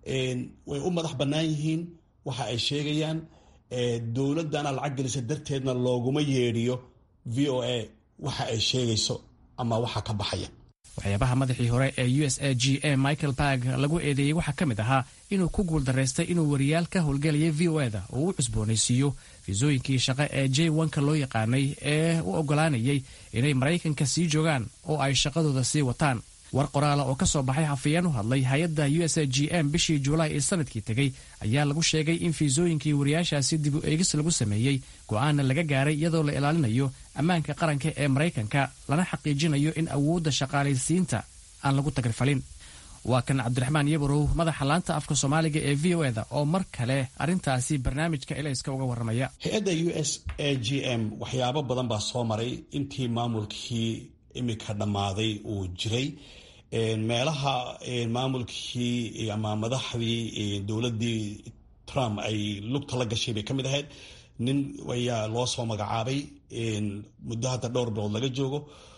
way u madax bannaan yihiin waxa ay sheegayaan dowladana lacag gelisa darteedna looguma yeedhiyo v o a waxa ay sheegayso ama waxa ka baxaya waxyaabaha madaxii hore ee u s a g a michael barg lagu eedeeyey waxaa ka mid ahaa inuu ku guuldaraystay inuu wariyaal ka howlgelayay v o eda oo u cusboonaysiiyo fiisooyinkii shaqo ee j wanka loo yaqaanay ee u oggolaanayay inay maraykanka sii joogaan oo ay shaqadooda sii wataan war qoraala oo ka soo baxay hafayeen u hadlay hay-adda u s g m bishii julaay ee sanadkii tegey ayaa lagu sheegay in fiisooyinkii wariyaashaasi dib u eegis lagu sameeyey go'aana laga gaaray iyadoo la ilaalinayo ammaanka qaranka ee maraykanka lana xaqiijinayo in awoodda shaqaalaysiinta aan lagu tagrifalin waa kan cabdiraxmaan yabarow madaxa laanta afka soomaaliga ee v o eda oo mar kale arrintaasi barnaamijka elayska uga warramaya hay-adda u s a g m waxyaabo badan baa soo maray intii maamulkii imika dhammaaday uu jiray meelaha maamulkii ama madaxdii dowladdii trump ay lugta la gashay bay ka mid ahayd nin ayaa loo soo magacaabay muddo hadda dhowr bilood laga joogo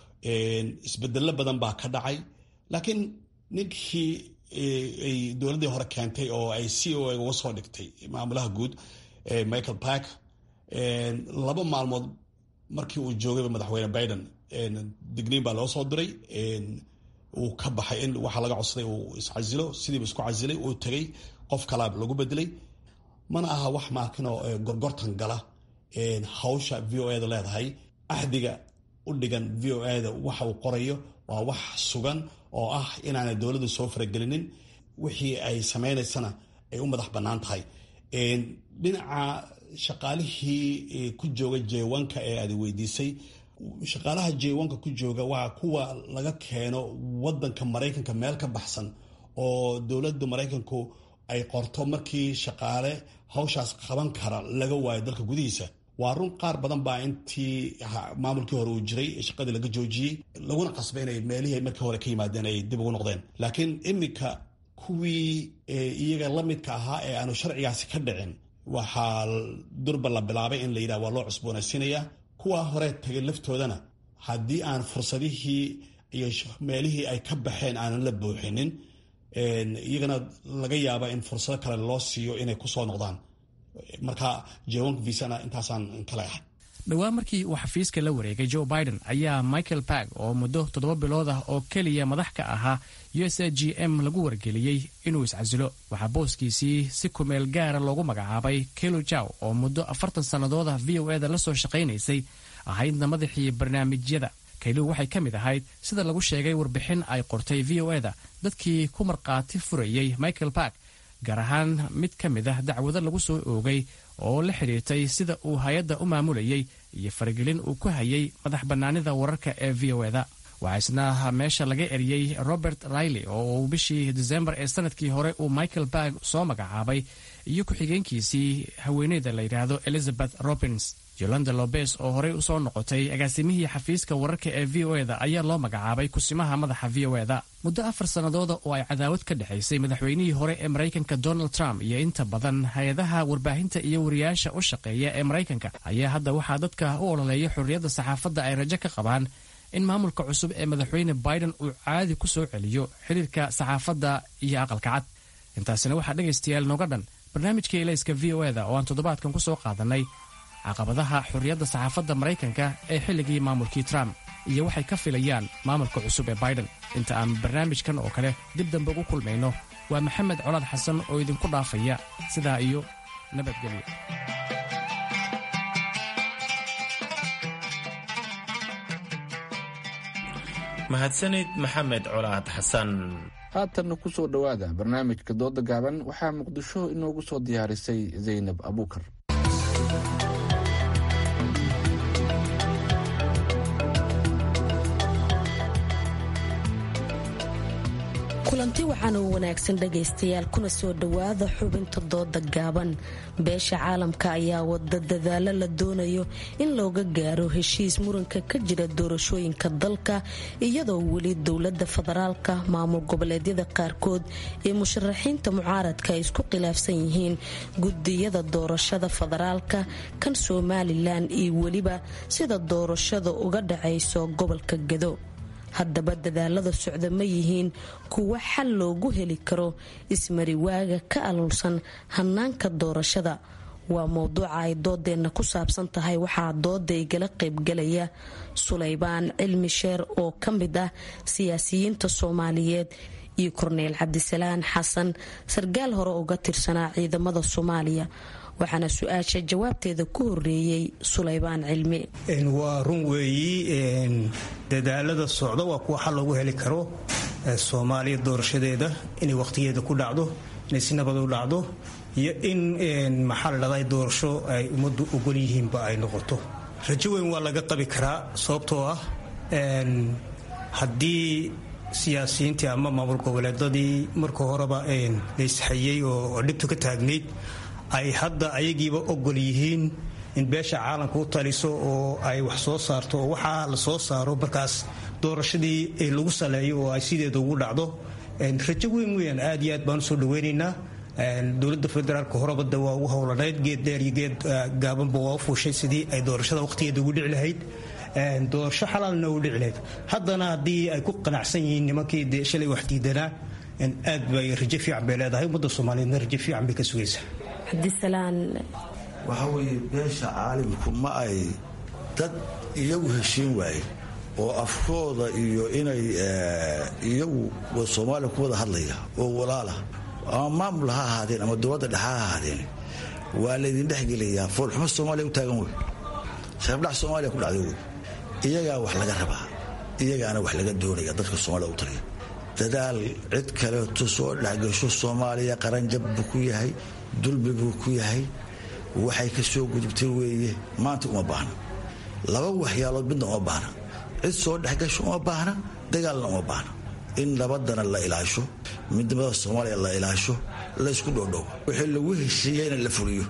isbedelo badan baa ka dhacay laakiin ninkii ay dowladdii hore keentay oo ay c o a uga soo dhigtay maamulaha guud michael park laba maalmood markii uu joogayba madaxweyne biden digniin baa loo soo diray uu ka baxay in waxaa laga codsaday uu iscasilo sidiiba isku casilay uu tegay qof kalaa lagu bedelay mana aha wax maakinoo gorgortan gala hawsha v o eda leedahay axdiga u dhigan v o eda waxa uu qorayo waa wax sugan oo ah inaanay dowladdu soo faragelinin wixii ay samaynaysana ay u madax bannaan tahay dhinaca shaqaalihii ku jooga jeewanka ee aad weydiisay shaqaalaha jeewanka ku jooga waa kuwa laga keeno wadanka maraykanka meel ka baxsan oo dowladda maraykanku ay qorto markii shaqaale hawshaas qaban kara laga waayo dalka gudihiisa waa run qaar badan baa intii maamulkii hore uu jiray shaqadii laga joojiyey laguna qasbay inay meelihii markii hore ka yimaadeen ay dib ugu noqdeen laakiin iminka kuwii iyaga la midka ahaa ee aanu sharcigaasi ka dhicin waxaa durba la bilaabay in la yidhaha waa loo cusboonaysiinaya kuwa hore tagay laftoodana haddii aan fursadihii iyo meelihii ay ka baxeen aanan la buuxinin iyagana laga yaaba in fursado kale loo siiyo inay kusoo noqdaan marka jeewanka visana intaasaan kale ahay dhowaan markii uu xafiiska la wareegay joe biden ayaa michael park oo muddo toddoba bilood ah oo keliya madax ka ahaa u s a g m lagu wargeliyey inuu iscasilo waxaa booskiisii si kumeel gaara loogu magacaabay kelo jaw oo muddo afartan sannadood ah v o eda la soo shaqaynaysay ahaydna madaxii barnaamijyada kaylu waxay ka mid ahayd sida lagu sheegay warbixin ay qortay v o eda dadkii ku markhaati furayey michael park gaar ahaan mid ka mid ah dacwado lagu soo oogay oo la xidhiirtay sida uu hay-adda u maamulayey iyo faragelin uu ku hayay madax bannaanida wararka ee v o eda waxaa isna meesha laga eriyey robert riley oo uu bishii desembar ee sanadkii hore uu michael barg soo magacaabay iyo ku-xigeenkiisii haweeneyda la yidhaahdo elizabeth robins yolanda lobes oo horey usoo noqotay agaasimihii xafiiska wararka ee v o eda ayaa loo magacaabay kusimaha madaxa v o eda muddo afar sannadooda oo ay cadaawad ka dhexaysay madaxweynihii hore ee maraykanka donald trump iyo inta badan hay-adaha warbaahinta iyo wariyaasha u shaqeeya ee maraykanka ayaa hadda waxaa dadka u ololeeya xorriyadda saxaafadda ay rajo ka qabaan in maamulka cusub ee madaxweyne biden uu caadi ku soo celiyo xiriirka saxaafadda iyo aqalka cad intaasina waxaa dhegaystayaal nooga dhan barnaamijka elayska v o eda oo aan toddobaadkan ku soo qaadannay caqabadaha xorriyadda saxaafadda maraykanka ee xilligii maamulkii trump iyo waxay ka filayaan maamulka cusub ee biden inta aan barnaamijkan oo kale dib dambe ugu kulmayno waa maxamed colaad xasan oo idinku dhaafaya sidaa iyo nabadgelyo mahadsanid maxamed colaad xasan haatanna ku soo dhowaada barnaamijka dooda gaaban waxaa muqdisho inoogu soo diyaarisay zaynab abuukar kulanti waxaana u wanaagsan dhagaystayaal kuna soo dhowaada xubinta dooda gaaban beesha caalamka ayaa wada dadaalo la doonayo in looga gaaro heshiis muranka ka jira doorashooyinka dalka iyadoo weli dowlada federaalka maamul goboleedyada qaarkood ee musharaxiinta mucaaradka ay isku khilaafsan yihiin gudiyada doorashada federaalka kan somalilan iyo weliba sida doorashada uga dhacayso gobolka gado haddaba dadaalada socda ma yihiin kuwo xal loogu heli karo ismariwaaga ka aluulsan hanaanka doorashada waa mowduuca ay doodeenna ku saabsan tahay waxaa dooda igala qaybgalaya sulaybaan cilmi sheer oo ka mid ah siyaasiyiinta soomaaliyeed iyo korneyl cabdisalaan xasan sarkaal hore uga tirsanaa ciidamada soomaaliya waxaana su-aasha jawaabteeda ku horeeyey sulaybaan cilmi waa run weeyi dadaalada socda waa kuwa xal loogu heli karo soomaaliya doorashadeeda inay wakhtigeeda ku dhacdo inay si nabad u dhacdo iyo in maxaa la dhahdaa doorasho ay ummaddu ogol yihiinba ay noqoto rajo weyn waa laga qabi karaa sababtoo ah haddii siyaasiyiintii ama maamul goboleedadii marka horeba laysxayey oo dhibtu ka taagnayd ay hadda ayagiiba ogol yihiin in beesha caalamka u taliso oo ay wax soo saarto oo waxaa la soo saaro markaas doorashadii lagu saleeyo oo ay sideeda ugu dhacdo rajo weyn weyan aad iyo aad baan usoo dhaweynaynaa dowladda federaalka horebada waa ugu howlanayd geed dheer iyo geed gaabanba waa u fuushay sidii ay doorashada waqtigeeda ugu dhici lahayd doorasho xalaalna u dhici lahayd haddana haddii ay ku qanacsan yihiin nimankii dee shalay wax diidanaa aad bay rajo fiican bay leedahay ummadda soomaaliyeedna rajo fiican bay ka sugaysaa cabdisalaan waxaa weeye beesha caalimku ma ay dad iyagu heshiin waaye oo afkooda iyo inay iyagu soomaaliya ku wada hadlaya oo walaala ama maamul ha ahaadeen ama dowladda dhexe ha ahaadeen waa laydin dhexgelayaa foolxumo soomaaliya u taagan wey sharafdhac soomaaliya ku dhacday wey iyagaa wax laga rabaa iyagaana wax laga doonaya dadka soomaaliya u taliya dadaal cid kaleeto soo dhexgasho soomaaliya qaranjab buu ku yahay dulmi buu ku yahay waxay ka soo gudubtay weeye maanta uma baahna laba waxyaalood midna uma baahna cid soo dhexgasho uma baahna dagaalna uma baahna in nabadana la ilaasho midnimada soomaaliya la ilaasho laysku dhoodhow wixii lagu heshiiyeyna la fuliyo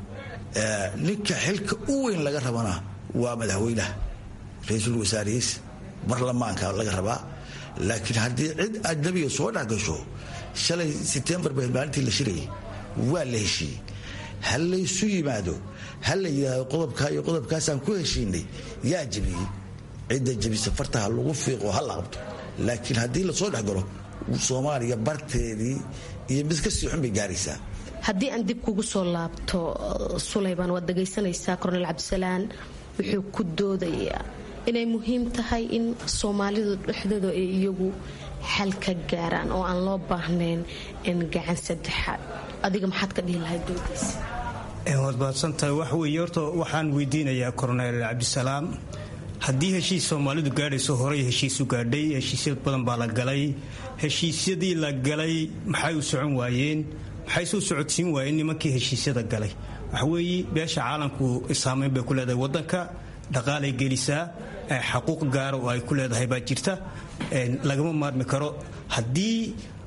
ninka xilka u weyn laga rabana waa madaxweynaha ra-iisul wasaarihiis barlamaanka laga rabaa laakiin haddii cid ajnabiga soo dhexgasho shalay setembar ba maalintii la shirayay waa la heshiiyey ha laysu yimaado ha la yidhaahdo qodobkaa iyo qodobkaasaan ku heshiinay yaa jebiyey cidda jebisa fartaha lagu fiiqo ha la qabto laakiin haddii lasoo dhexgalo soomaaliya barteedii iyo mid ka sii xun bay gaaraysaa haddii aan dib kugu soo laabto sulayban waad dhagaysanaysaa kornel cabdisalaan wuxuu ku doodayaa inay muhiim tahay in soomaalidu dhexdooda ay iyagu xal ka gaaraan oo aan loo baahnayn in gacan saddexaad adiga maxaad ka dhihi lahayd doodiisa waad mahadsantahay wax weeye horta waxaan weydiinayaa korneel cabdisalaam haddii heshiis soomaalidu gaadhayso horey heshiisu gaadhay heshiisya badan baa la galay heshiisyadii la galay maxay u socon waayeen maxay soo socodsiin waayeen nimankii heshiisyada galay waxaweeye beesha caalamku saamayn bay ku leedahay wadanka dhaqaalay gelisaa xaquuq gaara oo ay ku leedahay baa jirta lagama maarmi karo haddii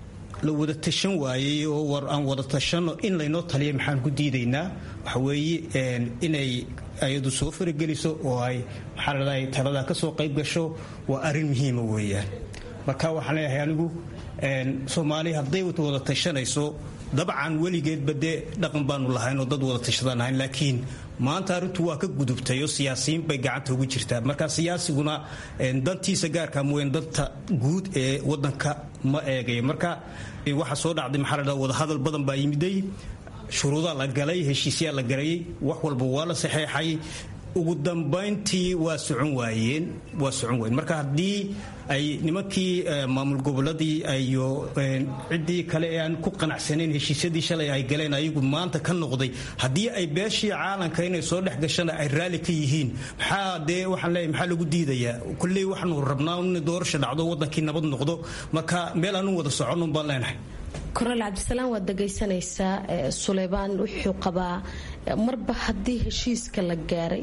la wada tashan waayey oo war aan wada tashanno in laynoo taliya maxaan ku diidaynaa waxaweeye inay ayadu soo farageliso oo ay maxaa ladhahay taladaa ka soo qayb gasho waa arrin muhiima weeyaan marka waxaan leeyahay anigu soomaaliya hadday wada tashanayso dabcan weligeedba dee dhaqan baanu lahayn oo dad wada tashadaan ahayn laakiin maanta arrintu waa ka gudubtay oo siyaasiyiin bay gacanta ugu jirtaa marka siyaasiguna dantiisa gaarka mooyeen danta guud ee wadanka ma eegay marka waxa soo dhacday maxaa ladhaha wadahadal badan baa yimiday shuruudaa la galay heshiisyaa la galayay wax walba waa la saxeexay ugu dambayntii waa socon waayeen waa socon waayeen marka haddii ay nimankii maamul goboladii iyo ciddii kale ee aan ku qanacsanayn heshiisyadii shalay ay galeen ayagu maanta ka noqday haddii ay beeshii caalamka inay soo dhex gashana ay raalli ka yihiin maxaa dee waxaan leeyahay maxaa lagu diidayaa kulley waxaanu rabnaa in doorasha dhacdo wadankii nabad noqdo marka meel aanu wada soconun baan leenahay kornel cabdisalaam waad dhagaysanaysaa suleybaan wuxuu qabaa marba haddii heshiiska la gaaray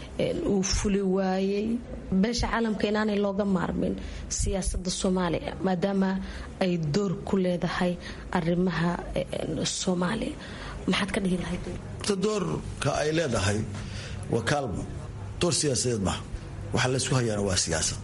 uu fuli waayey beesha caalamka inaanay looga maarmin siyaasada soomaaliya maadaama ay door ku leedahay arimaha soomaaliya maxaad ka dhihi lahayd doorka ay leedahay waa kaalmo door siyaasadeed maaha waxa laysku hayaana waa siyaasad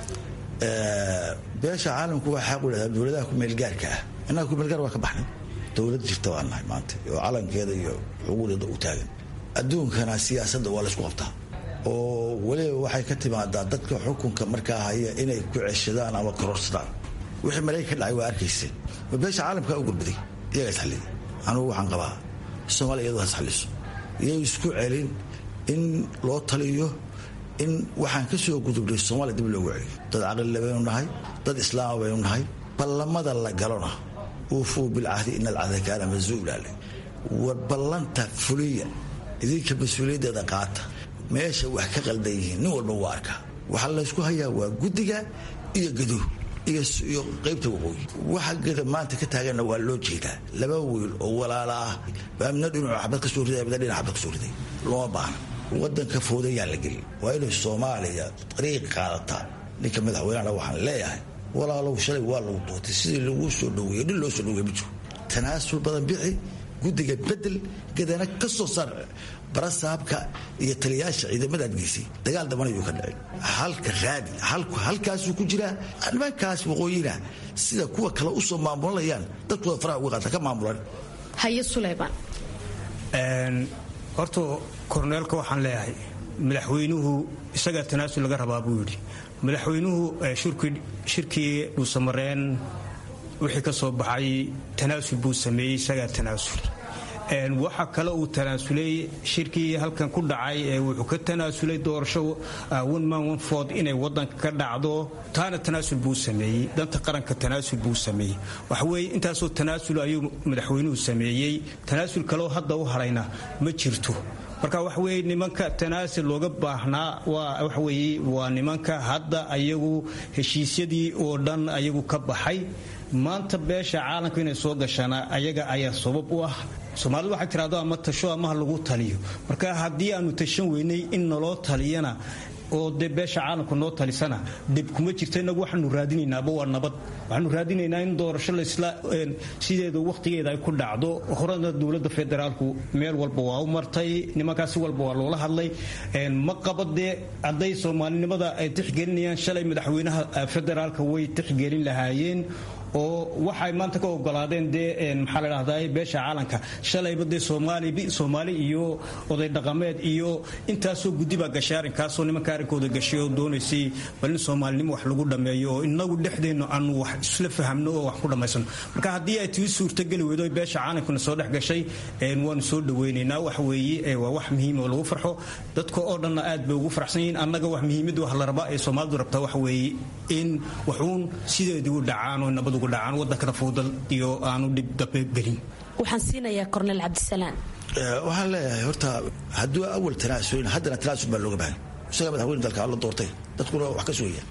beesha caalamku waa xaq u leedahay dowladaha kumeelgaarka ah innaga kumeelgaar waa ka baxnay dowlad jirta waan nahay maanta oo calankeeda iyo xuquuqdeeda u taagan adduunkana siyaasadda waa laysku qabtaa oo weliba waxay ka timaadaa dadka xukunka markaa haya inay ku ceshadaan ama kororsadaan wixii maraykan ka dhacay waa arkayseen ma beesha caalamka u gurbaday iyagaa isxalliyay anugu waxaan qabaa soomaaliya iyadoo has xalliso iyay isku celin in loo taliyo in waxaan ka soo gudubnay soomaaliya dib loogu celiyo dad caqlile baynu nahay dad islaama baynu nahay ballamada la galona uufuu bilcahdi ina alcahda kaana masuulaale war ballanta fuliya idinka mas-uuliyaddeeda qaata meesha wax ka qaldan yihiin nin walba waa arkaa waxaa laysku hayaa waa guddiga iyo gaduh iyo qaybta waqooyi waxa geda maanta ka taaganna waa loo jeedaa laba wiil oo walaala ah baa midna dhinacu xabad ka soo riday midna dhinac xabad ka soo riday looma baahna wadanka foodayaan la gelin waa inay soomaaliya dariiq qaadataa ninka madaxweynehana waxaan leeyahay walaalow shalay waa lagu doortay sidii lagu soo dhaweeye dhin loo soo dhaweeye ma jiro tanaasul badan bixi guddiga bedel gadana ka soo saar barasaabka iyo taliyaasha ciidamadaad geysay dagaal dabanayuu ka dhicin halka raadi halkaasuu ku jiraa nimankaas waqooyina sida kuwa kale usoo maamulanayaan dadkooda faraha uga qaata ka maamulan haye suleymaan horta korneelka waxaan leeyahay madaxweynuhu isagaa tanaasul laga rabaa buu yidhi madaxweynuhu shirkii dhuusamareen wixii ka soo baxay tanaasul buu sameeyey isagaa tanaasul waxa kale uu tanaasulay shirkii halkan ku dhacay wuxuu ka tanaasulay doorasho one man one ford inay wadanka ka dhacdo taana tanaasul buu sameeyey danta qaranka tanaasul buu sameeyey waxaweye intaasoo tanaasul ayuu madaxweynuhu sameeyey tanaasul kaleo hadda u harayna ma jirto marka waxaweye nimanka tanaasul looga baahnaa waxaweye waa nimanka hadda ayagu heshiisyadii oo dhan ayagu ka baxay maanta beesha caalamka inay soo gashaana ayaga ayaa sabab u ah soomaalidu waxay tiraado ama tasho amaha lagu taliyo marka haddii aanu tashan weynay in naloo taliyana oo dee beesha caalamka noo talisana dhib kuma jirta inagu waxaanu raadinaynaaba waa nabad waxaanu raadinaynaa in doorasho laisla sideeda wakhtigeeda ay ku dhacdo horena dowladda federaalku meel walba waa u martay nimankaasi walba waa loola hadlay ma qaba dee hadday soomaalinimada ay tixgelinayaan shalay madaxweynaha federaalka way tixgelin lahaayeen oo waxay maanta ka ogolaadeen dee maxaa la dhahdaa beesha caalanka shalayba dee soomaali soomaali iyo oday dhaqameed iyo intaasoo guddi baa gashay arrinkaasoo nimanka arrinkooda gashay oo doonaysay bal in soomaalinimo wax lagu dhammeeyo oo inagu dhexdeennu aanu wax isla fahamno oo wax ku dhammaysano marka haddii ay tii suurtageli weydo beesha caalankuna soo dhex gashay waanu soo dhaweynaynaa wax weeye waa wax muhiim oo lagu farxo dadka oo dhanna aad bay ugu farxsan yihiin annaga wax muhiimadda wax la rabaa ee soomaalidu rabtaa wax weeye in waxuun sideedii u dhacaan oo nabad dhacaan wadankana fuudal iyo aanu dhib dambe gelin waxaan siinayaa korneel cabdisalaan waxaan leeyahay horta hadduu awal tanaasulin haddana tanaasul baa looga baahan isaga madaxweyne dalka alla doortay dadkuna wax ka sugaya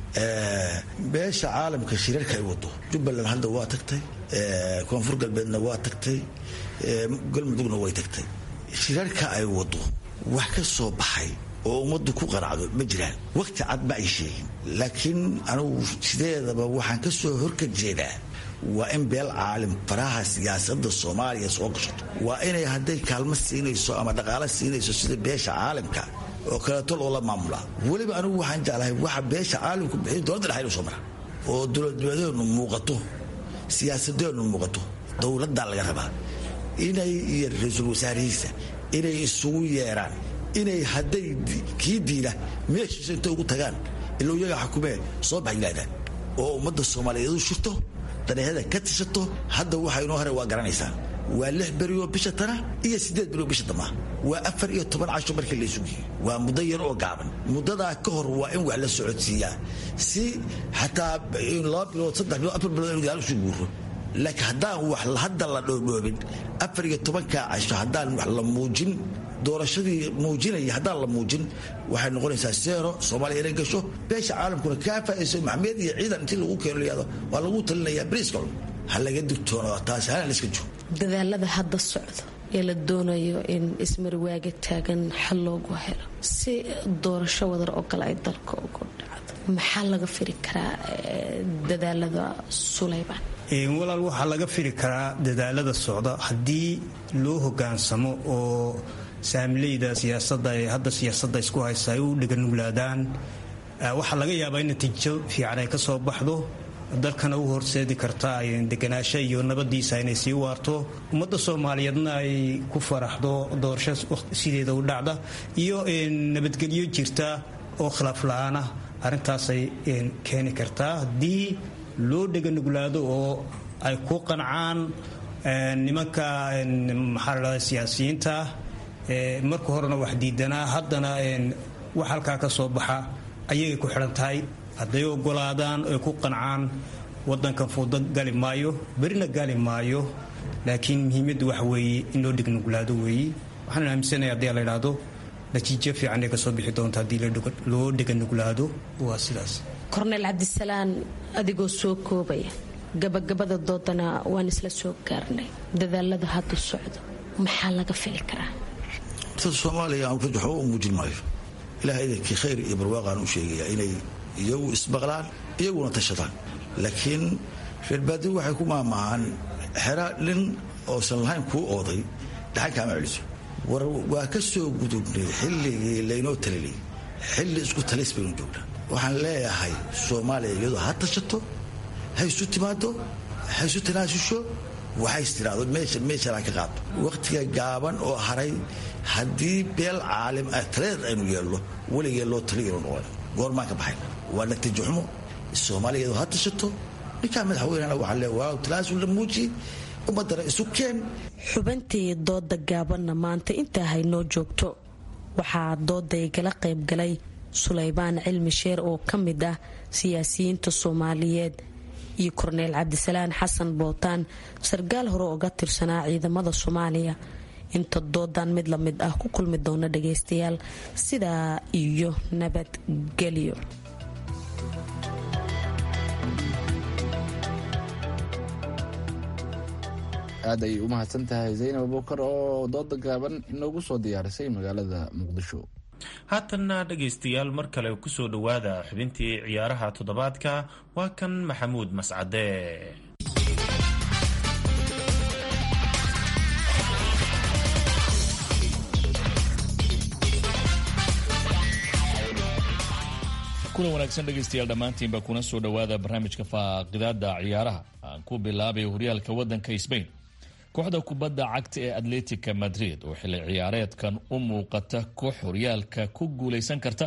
beesha caalamka shirarka ay wado jubbaland hadda waa tagtay koonfur galbeedna waa tagtay galmudugna way tagtay shirarka ay wado wax ka soo baxay oo ummaddu ku qanacdo ma jiraan waqti cad ma ay sheegin laakiin anugu sideedaba waxaan ka soo horka jeedaa waa in beel caalim faraha siyaasadda soomaaliya soo gashato waa inay hadday kaalmo siinayso ama dhaqaalo siinayso sida beesha caalimka oo kaleeto loola maamulaa weliba anigu waxaan jeclahay waxa beesha caalimku bixiy dowladda dhexe inuu soo mara oo dowladnimadeenu muuqato siyaasadeenu muuqato dowladdaa laga rabaa inay iyo ra-iisul wasaarihiisa inay isugu yeeraan inay hadday kii diila meeshiisa intay ugu tagaan ilo iyaga xukumee soo bax yidhahdaan oo ummadda soomaaliyeed u shirto daneehada ka tishato hadda waxa inoo hore waa garanaysaan waa lix berioo bisha tana iyo siddeed berioo bisha damaa waa afar iyo toban casho markii la isugiyo waa muddo yar oo gaaban muddadaa ka hor waa in wax la socodsiiyaa si xataa laba bilood saddex bilood afar bilood inu gaal usii guuro laakiin haddaan wax hadda la dhoodhoobin afar iyo tobankaa casho haddaan wax la muujin doorashadii muujinaya haddaan la muujin waxay noqonaysaa seero soomaaliya inay gasho beesha caalamkuna kaa faaiso maxmed iyo ciidan intii lagu keeno layado waa lagu talinayaa briiska cun ha laga digtoono taas hana la iska joogo dadaalada hadda socdo ee la doonayo in ismarwaaga taagan xal loogu helo si doorasho wadar oo kale ay dalka ugu dhacdo maxaa laga firi karaa dadaalada sulayban walaal waxaa laga firi karaa dadaalada socda haddii loo hogaansamo oo saamileyda siyaasadda ee hadda siyaasadda isku haysa ay u dhiganuglaadaan waxaa laga yaabaa in natiijo fiican ay ka soo baxdo dalkana u horseedi karta deganaasho iyo nabadiisa inay sii waarto ummadda soomaaliyeedna ay ku faraxdo doorasho sideeda u dhacda iyo nabadgelyo jirta oo khilaaf la-aanah arrintaasay keeni kartaa haddii loo dheganuglaado oo ay ku qancaan nimanka maxaa la dhahda siyaasiyiinta marka horena wax diidanaa haddana wax halkaa ka soo baxa ayagay ku xidhan tahay hadday ogolaadaan ay ku qancaan wadankan fuudo gali maayo berina gali maayo laakiin muhiimaddu waxa weeye in loo dhegnuglaado weeye waxaan aaminsanaya haddii la idhaahdo natiijo fiican ay kasoo bixi doonto haddii loo dheganuglaado waa sidaas korneyl cabdisalaan adigoo soo koobaya gabagabada doodana waan isla soo gaarnay dadaalada hadda socdo maxaa laga fili karaa horta soomaaliya waxba u muujin maayo ilaah idankii khayr iyo barwaaqaan u sheegayaa inay iyagu ismaqlaan iyaguna tashadaan laakiin reerbaadigu waxay ku maamahaan xera nin oosan lahayn kuu ooday dhaxan kaama celiso war waa ka soo gudubnay xilligii laynoo talinay xilli isku talis baynu joognaa waxaan leeyahay soomaaliya iyadoo ha tashato ha isu timaado ha isu tanaasusho waxays tiraahdo meeshanaan ka qaado wakhtiga gaaban oo haray haddii beel caalim ah taleed aynu yeelno weligee loo taliyanu noqon goormaan ka baxayn waa natiijo xumo soomaaliya iyadoo ha tashato ninkaa madaxweynena waxaa lee waa tanaasul la muujiye ummadana isu keen xubantii dooda gaabanna maanta intaa haynoo joogto waxaa dooday gala qaybgalay sulaybaan cilmi sheer oo ka mid ah siyaasiyiinta soomaaliyeed iyo korneyl cabdisalaan xasan bootaan sarkaal hore oga tirsanaa ciidamada soomaaliya inta doodan mid lamid ah ku kulmi doona dhagaystayaal sidaa iyo nabadgelyo aad ayay u mahadsan tahay zaynab abuukar oo dooda gaaban inoogu soo diyaarisay magaalada muqdisho haatanna dhegaystayaal mar kale kusoo dhowaada xubintii ciyaaraha toddobaadka waa kan maxamuud mascade kulan wanaagsan dhegaystayaal dhammaantiinba kuna soo dhowaada barnaamijka faaqidaada ciyaaraha aan ku bilaabay horyaalka waddanka sbain kooxda kubadda cagta ee atletica madrid oo xilli ciyaareedkan u muuqata koox horyaalka ku guulaysan karta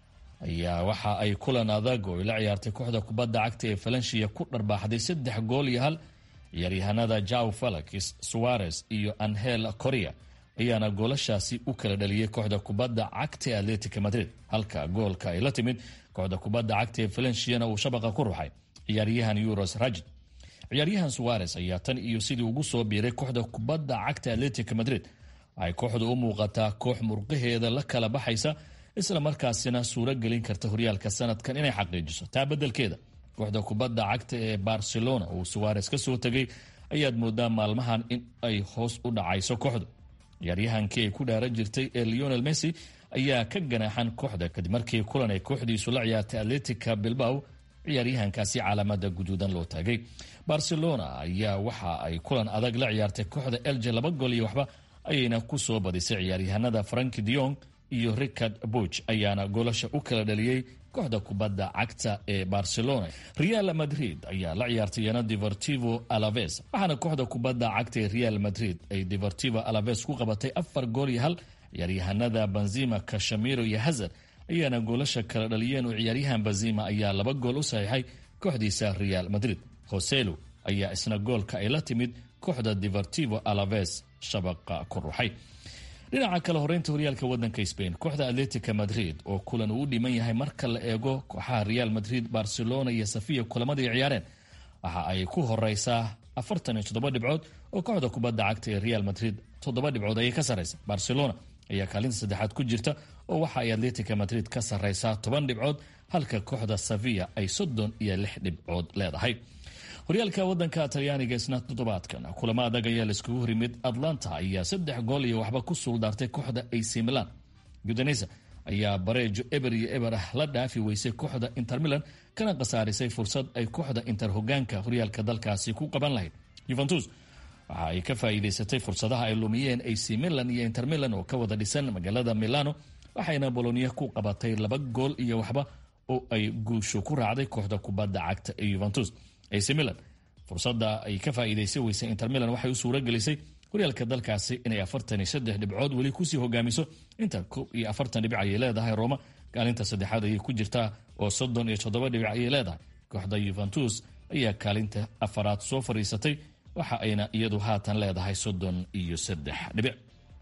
ayaa waxa ay kulan adag oo ay la ciyaartay kooxda kubadda cagta ee falansiya ku dharbaaxday saddex gool iyo hal ciyaaryahanada jaw falakis suarez iyo anhel coria ayaana goolashaasi u kala dhaliyey kooxda kubadda cagta ee atletica madrid halka goolka ay la timid kooxda kubadda cagta ee falanshiyana uu shabaqa ku ruxay ciyaaryahan euros rajid ciyaaryahan suarez ayaa tan iyo sidii ugu soo biiray kooxda kubadda cagta atletica madrid waxay kooxdu u muuqataa koox murqaheeda la kala baxaysa isla markaasina suuro gelin karta horyaalka sanadkan inay xaqiijiso taa beddelkeeda kooxda kubadda cagta ee barcelona uu suarez ka soo tegay ayaad moodaa maalmahan in ay hoos u dhacayso kooxdu ciyaaryahankii ay ku dhaaran jirtay ee leonel messi ayaa ka ganaaxan kooxda kadib markii kulan ay kooxdiisu la ciyaartay atletica bilbao ciyaaryahankaasi calaamada guduudan loo taagay barcelona ayaa waxa ay kulan adag la ciyaartay kooxda elje laba gool iyo waxba ayayna ku soo badisay ciyaaryahanada franki diong iyo richard buch ayaana goolasha u kala dhaliyey kooxda kubadda cagta ee barcelona real madrid ayaa la ciyaartay yana deportivo alaves waxaana kooxda kubadda cagta ee real madrid ay deportivo alaves ku qabatay afar gool iyo hal ciyaaryahanada benzima kashamiro iyo hazard ayaana goolasha kala dhaliyeen oo ciyaaryahan benzima ayaa laba gool u saxiixay kooxdiisa real madrid hoselo ayaa isna goolka ay la timid kooxda deportivo alaves shabaqa ku ruxay dhinaca kale horeynta horyaalka wadanka spain kooxda atletica madrid oo kulan uu u dhiman yahay marka la eego kooxaha real madrid barcelona iyo safiya kulamadii ciyaareen waxa ay ku horeysaa afartan iyo toddoba dhibcood oo kooxda kubadda cagta ee real madrid toddoba dhibcood ayay ka sarreysa barcelona ayaa kaalinta saddexaad ku jirta oo waxa ay atletica madrid ka sarreysaa toban dhibcood halka kooxda safiya ay soddon iyo lix dhibcood leedahay horyaalka wadanka talyaaniga isna toddobaadkan kulamo adag ayaa laiskugu horimid atlanta ayaa saddex gool iyo waxba ku suuldaartay kooxda ac milan gudanesa ayaa bareejo eber iyo eber ah la dhaafi weysay kooxda inter milan kana khasaarisay fursad ay kooxda inter hogaanka horyaalka dalkaasi ku qaban lahayd yuventus waxa ay ka faa'iidaysatay fursadaha ay lumiyeen ac milan iyo inter milan oo ka wada dhisan magaalada milano waxayna bolonia ku qabatay laba gool iyo waxba oo ay guusho ku raacday kooxda kubadda cagta ee yuventus ac milan fursada ay ka faa'iidaysa weysay inter milan waxay u suura gelisay horyaalka dalkaasi inay afartan iyo saddex dhibcood weli kusii hogaamiso inta koob iyo afartan dhibic ayay leedahay roma kaalinta saddexaad ayay ku jirtaa oo soddon iyo toddoba dhibic ayay leedahay kooxda yuventus ayaa kaalinta afaraad soo fadhiisatay waxa ayna iyadu haatan leedahay soddon iyo saddex dhibic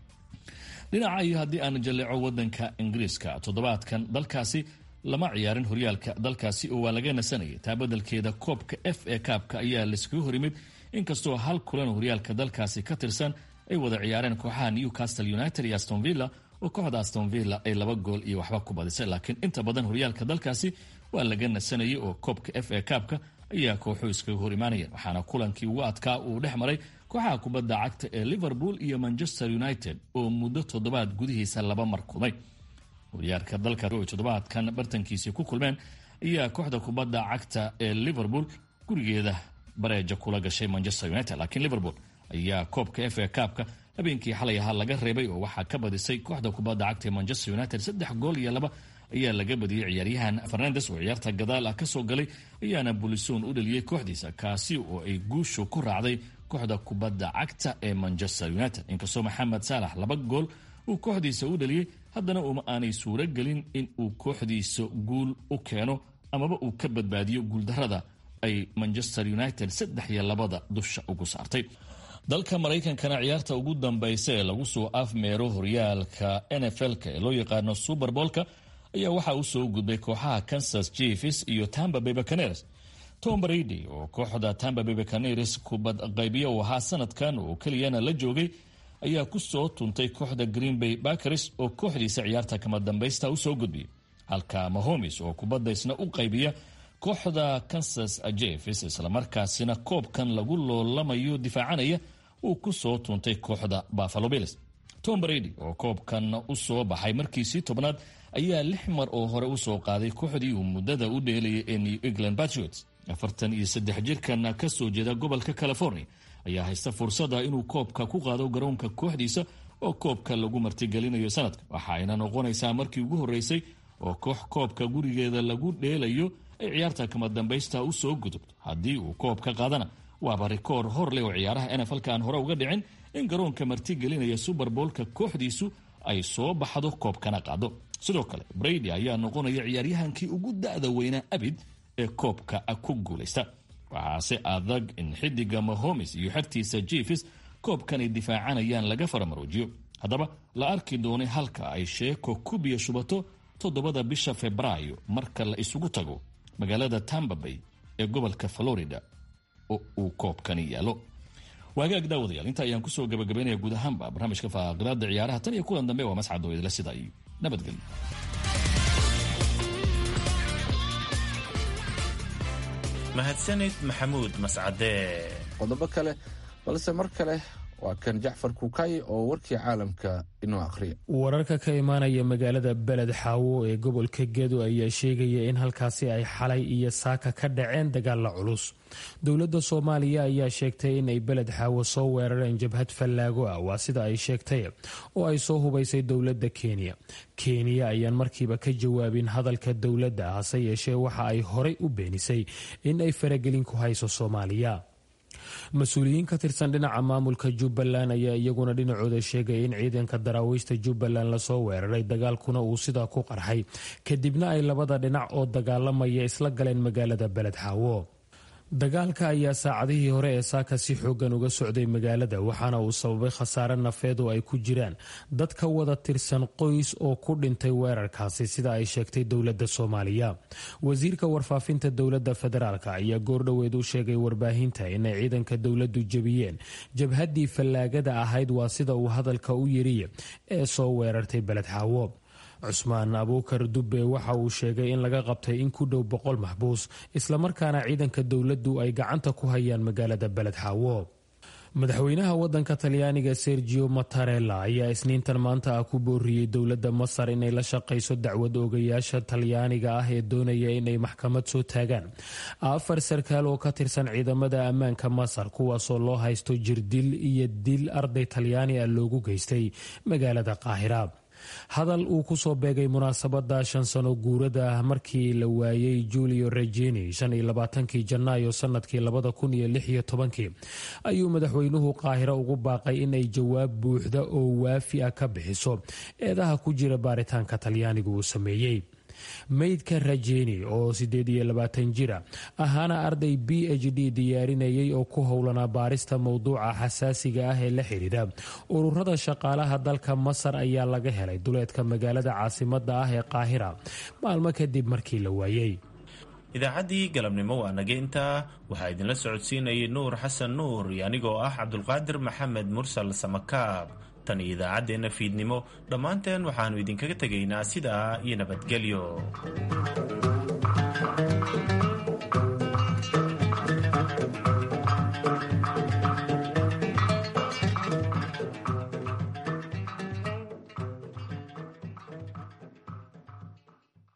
dhinaca iyo haddii aan jalleeco wadanka ingiriiska toddobaadkan dalkaasi lama ciyaarin horyaalka dalkaasi oo waa laga nasanayay taa beddelkeeda koobka f a kaabka ayaa laiskaga horimid inkastoo hal kulan horyaalka dalkaasi ka tirsan ay wada ciyaareen kooxaha newcastle united iyo aston villa oo kooxda aston villa ay laba gool iyo waxba ku badisay laakiin inta badan horyaalka dalkaasi waa laga nasanayay oo koobka f a kaabka ayaa kooxu iskaga hor imaanayeen waxaana kulankii ugu adkaa uu dhex maray kooxaha kubadda cagta ee liverpool iyo manchester united oo muddo toddobaad gudihiisa laba mar kulmay horyaalka dalka toddobaadkan bartankiisii ku kulmeen ayaa kooxda kubadda cagta ee liverpool gurigeeda bareeja kula gashay manchester united laakiin liverpool ayaa koobka f a kaabka habeenkii xalay ahaa laga reebay oo waxaa ka badisay kooxda kubadda cagta ee manchester united saddex gool iyo laba ayaa laga badiyey ciyaaryahan fernandes oo ciyaarta gadaal ah kasoo galay ayaana bulisoon u dhaliyey kooxdiisa kaasi oo ay guushu ku raacday kooxda kubadda cagta ee manchester united inkastoo maxamed saalax laba gool uu kooxdiisa u dhaliyey haddana uma aanay suuro gelin in uu kooxdiisa guul u keeno amaba uu ka badbaadiyo guuldarada ay manchester united saddex iyo labada dusha ugu saartay dalka maraykankana ciyaarta ugu dambaysa ee lagu soo afmeero horyaalka nfl-ka ee loo yaqaano superbolka ayaa waxaa u soo gudbay kooxaha kansas jefes iyo tamba bay bacaneres tom brady oo kooxda tamba bay bacaneres kubad qaybiya u ahaa sanadkan oo keliyana la joogay ayaa ku soo tuntay kooxda green bay bakers oo kooxdiisa ciyaarta kama dambaysta u soo gudbiyay halka mahomes oo kubadda isna u qaybiya kooxda kansas jefes islamarkaasina koobkan lagu loolamayo difaacanaya uu ku soo tuntay kooxda buffalo bills tom brady oo koobkan u soo baxay markiisii tobnaad ayaa lix mar oo hore usoo qaaday kooxdii uu muddada u dheelayay ee new england patriots afartan iyo saddex jirkan ka soo jeeda gobolka california ayaa haysta fursada inuu koobka ku qaado garoonka kooxdiisa oo koobka lagu martigelinayo sanadka waxa ayna noqonaysaa markii ugu horreysay oo koox koobka gurigeeda lagu dheelayo ay ciyaarta kama dambaysta u soo gudubto haddii uu koob ka qaadana waaba rikoor hor leh oo ciyaaraha nfl-ka aan hore uga dhicin in garoonka martigelinaya suberbolka kooxdiisu ay soo baxdo koobkana qaado sidoo kale brady ayaa noqonaya ciyaaryahankii ugu da-da weynaa abid ee koobka ku guulaysta waxaase adag in xidiga mahomes iyo xertiisa jefes koobkan ay difaacanayaan laga faramaroojiyo haddaba la arki doonay halka ay sheeko kubiya shubato toddobada bisha febraayo marka la isugu tago magaalada tamba bay ee gobolka florida oo uu koobkani yaalo waagaag daawadayaal inta ayaan kusoo gabagabaynaya guud ahaanba barnaamijka faaqilaada ciyaaraha tan iyo kulan dambe waa mascad oo idila sida iyo nabadgelyo mahadsanid maxamuud mascadee qodobo kale balse mar kale waa kan jacfar kuukay oo warkii caalamka inoo akhriya wararka ka imaanaya magaalada beled xaawo ee gobolka gedo ayaa sheegaya in halkaasi ay xalay iyo saaka ka dhaceen dagaalla culus dowladda soomaaliya ayaa sheegtay in ay beled xaawo soo weerareen jabhad fallaago ah waa sida ay sheegtay oo ay soo hubaysay dowladda kenya kenya ayaan markiiba ka jawaabin hadalka dowladda hase yeeshee waxa ay horay u beenisay in ay faragelin ku hayso soomaaliya mas-uuliyiin ka tirsan dhinaca maamulka jubbaland ayaa iyaguna dhinacooda sheegaya in ciidanka daraawiishta jubbaland lasoo weeraray dagaalkuna uu sidaa ku qarxay kadibna ay labada dhinac oo dagaalamaya isla galeen magaalada beled xaawo dagaalka ayaa saacadihii hore ee saaka si xoogan uga socday magaalada waxaana uu sababay khasaare nafeed oo ay ku jiraan dad ka wada tirsan qoys oo ku dhintay weerarkaasi sida ay sheegtay dowladda soomaaliya wasiirka warfaafinta dowladda federaalk ayaa goordhoweed u sheegay warbaahinta inay ciidanka dowladdu jebiyeen jabhaddii fallaagada ahayd waa sida uu hadalka u yiriye ee soo weerartay beled xaawo cusmaan abuukar dubbe waxa uu sheegay in laga qabtay in ku dhow boqol maxbuus islamarkaana ciidanka dowladdu ay gacanta ku hayaan magaalada beled xaawo madaxweynaha wadanka talyaaniga sergio mattarella ayaa isniintan maanta ah ku booriyey dowladda masar inay la shaqayso dacwad oogayaasha talyaaniga ah ee doonaya inay maxkamad soo taagaan afar sarkaal oo ka tirsan ciidamada ammaanka masar kuwaasoo loo haysto jirdil iyo dil arday talyaani ah loogu geystay magaalada qaahira hadal uu ku soo beegay munaasabada shan sano guurada ah markii la waayey julio regini shan iyo labaatankii janaayo sanadkii labada kun iyo lix iyo tobankii ayuu madaxweynuhu qaahiro ugu baaqay inay jawaab buuxda oo waafi ah ka bixiso eedaha ku jira baaritaanka talyaanigu uu sameeyey meydka rajeni oo sideed iyo labaatan jira ahaana arday b h d diyaarinayay oo ku howlanaa baarista mowduuca xasaasiga ah ee la xidhiidha ururada shaqaalaha dalka masar ayaa laga helay duleedka magaalada caasimada ah ee qaahira maalmo kadib markii la waayey idaacaddii galabnimo waa naga intaa waxaa idinla socodsiinayay nuur xasan nuur iyo anigoo ah cabdulqaadir maxamed mursal samakaab tan iyo idaacaddeenna fiidnimo dhammaanteen waxaannu idinkaga tegaynaa sidaa iyo nabadgelyo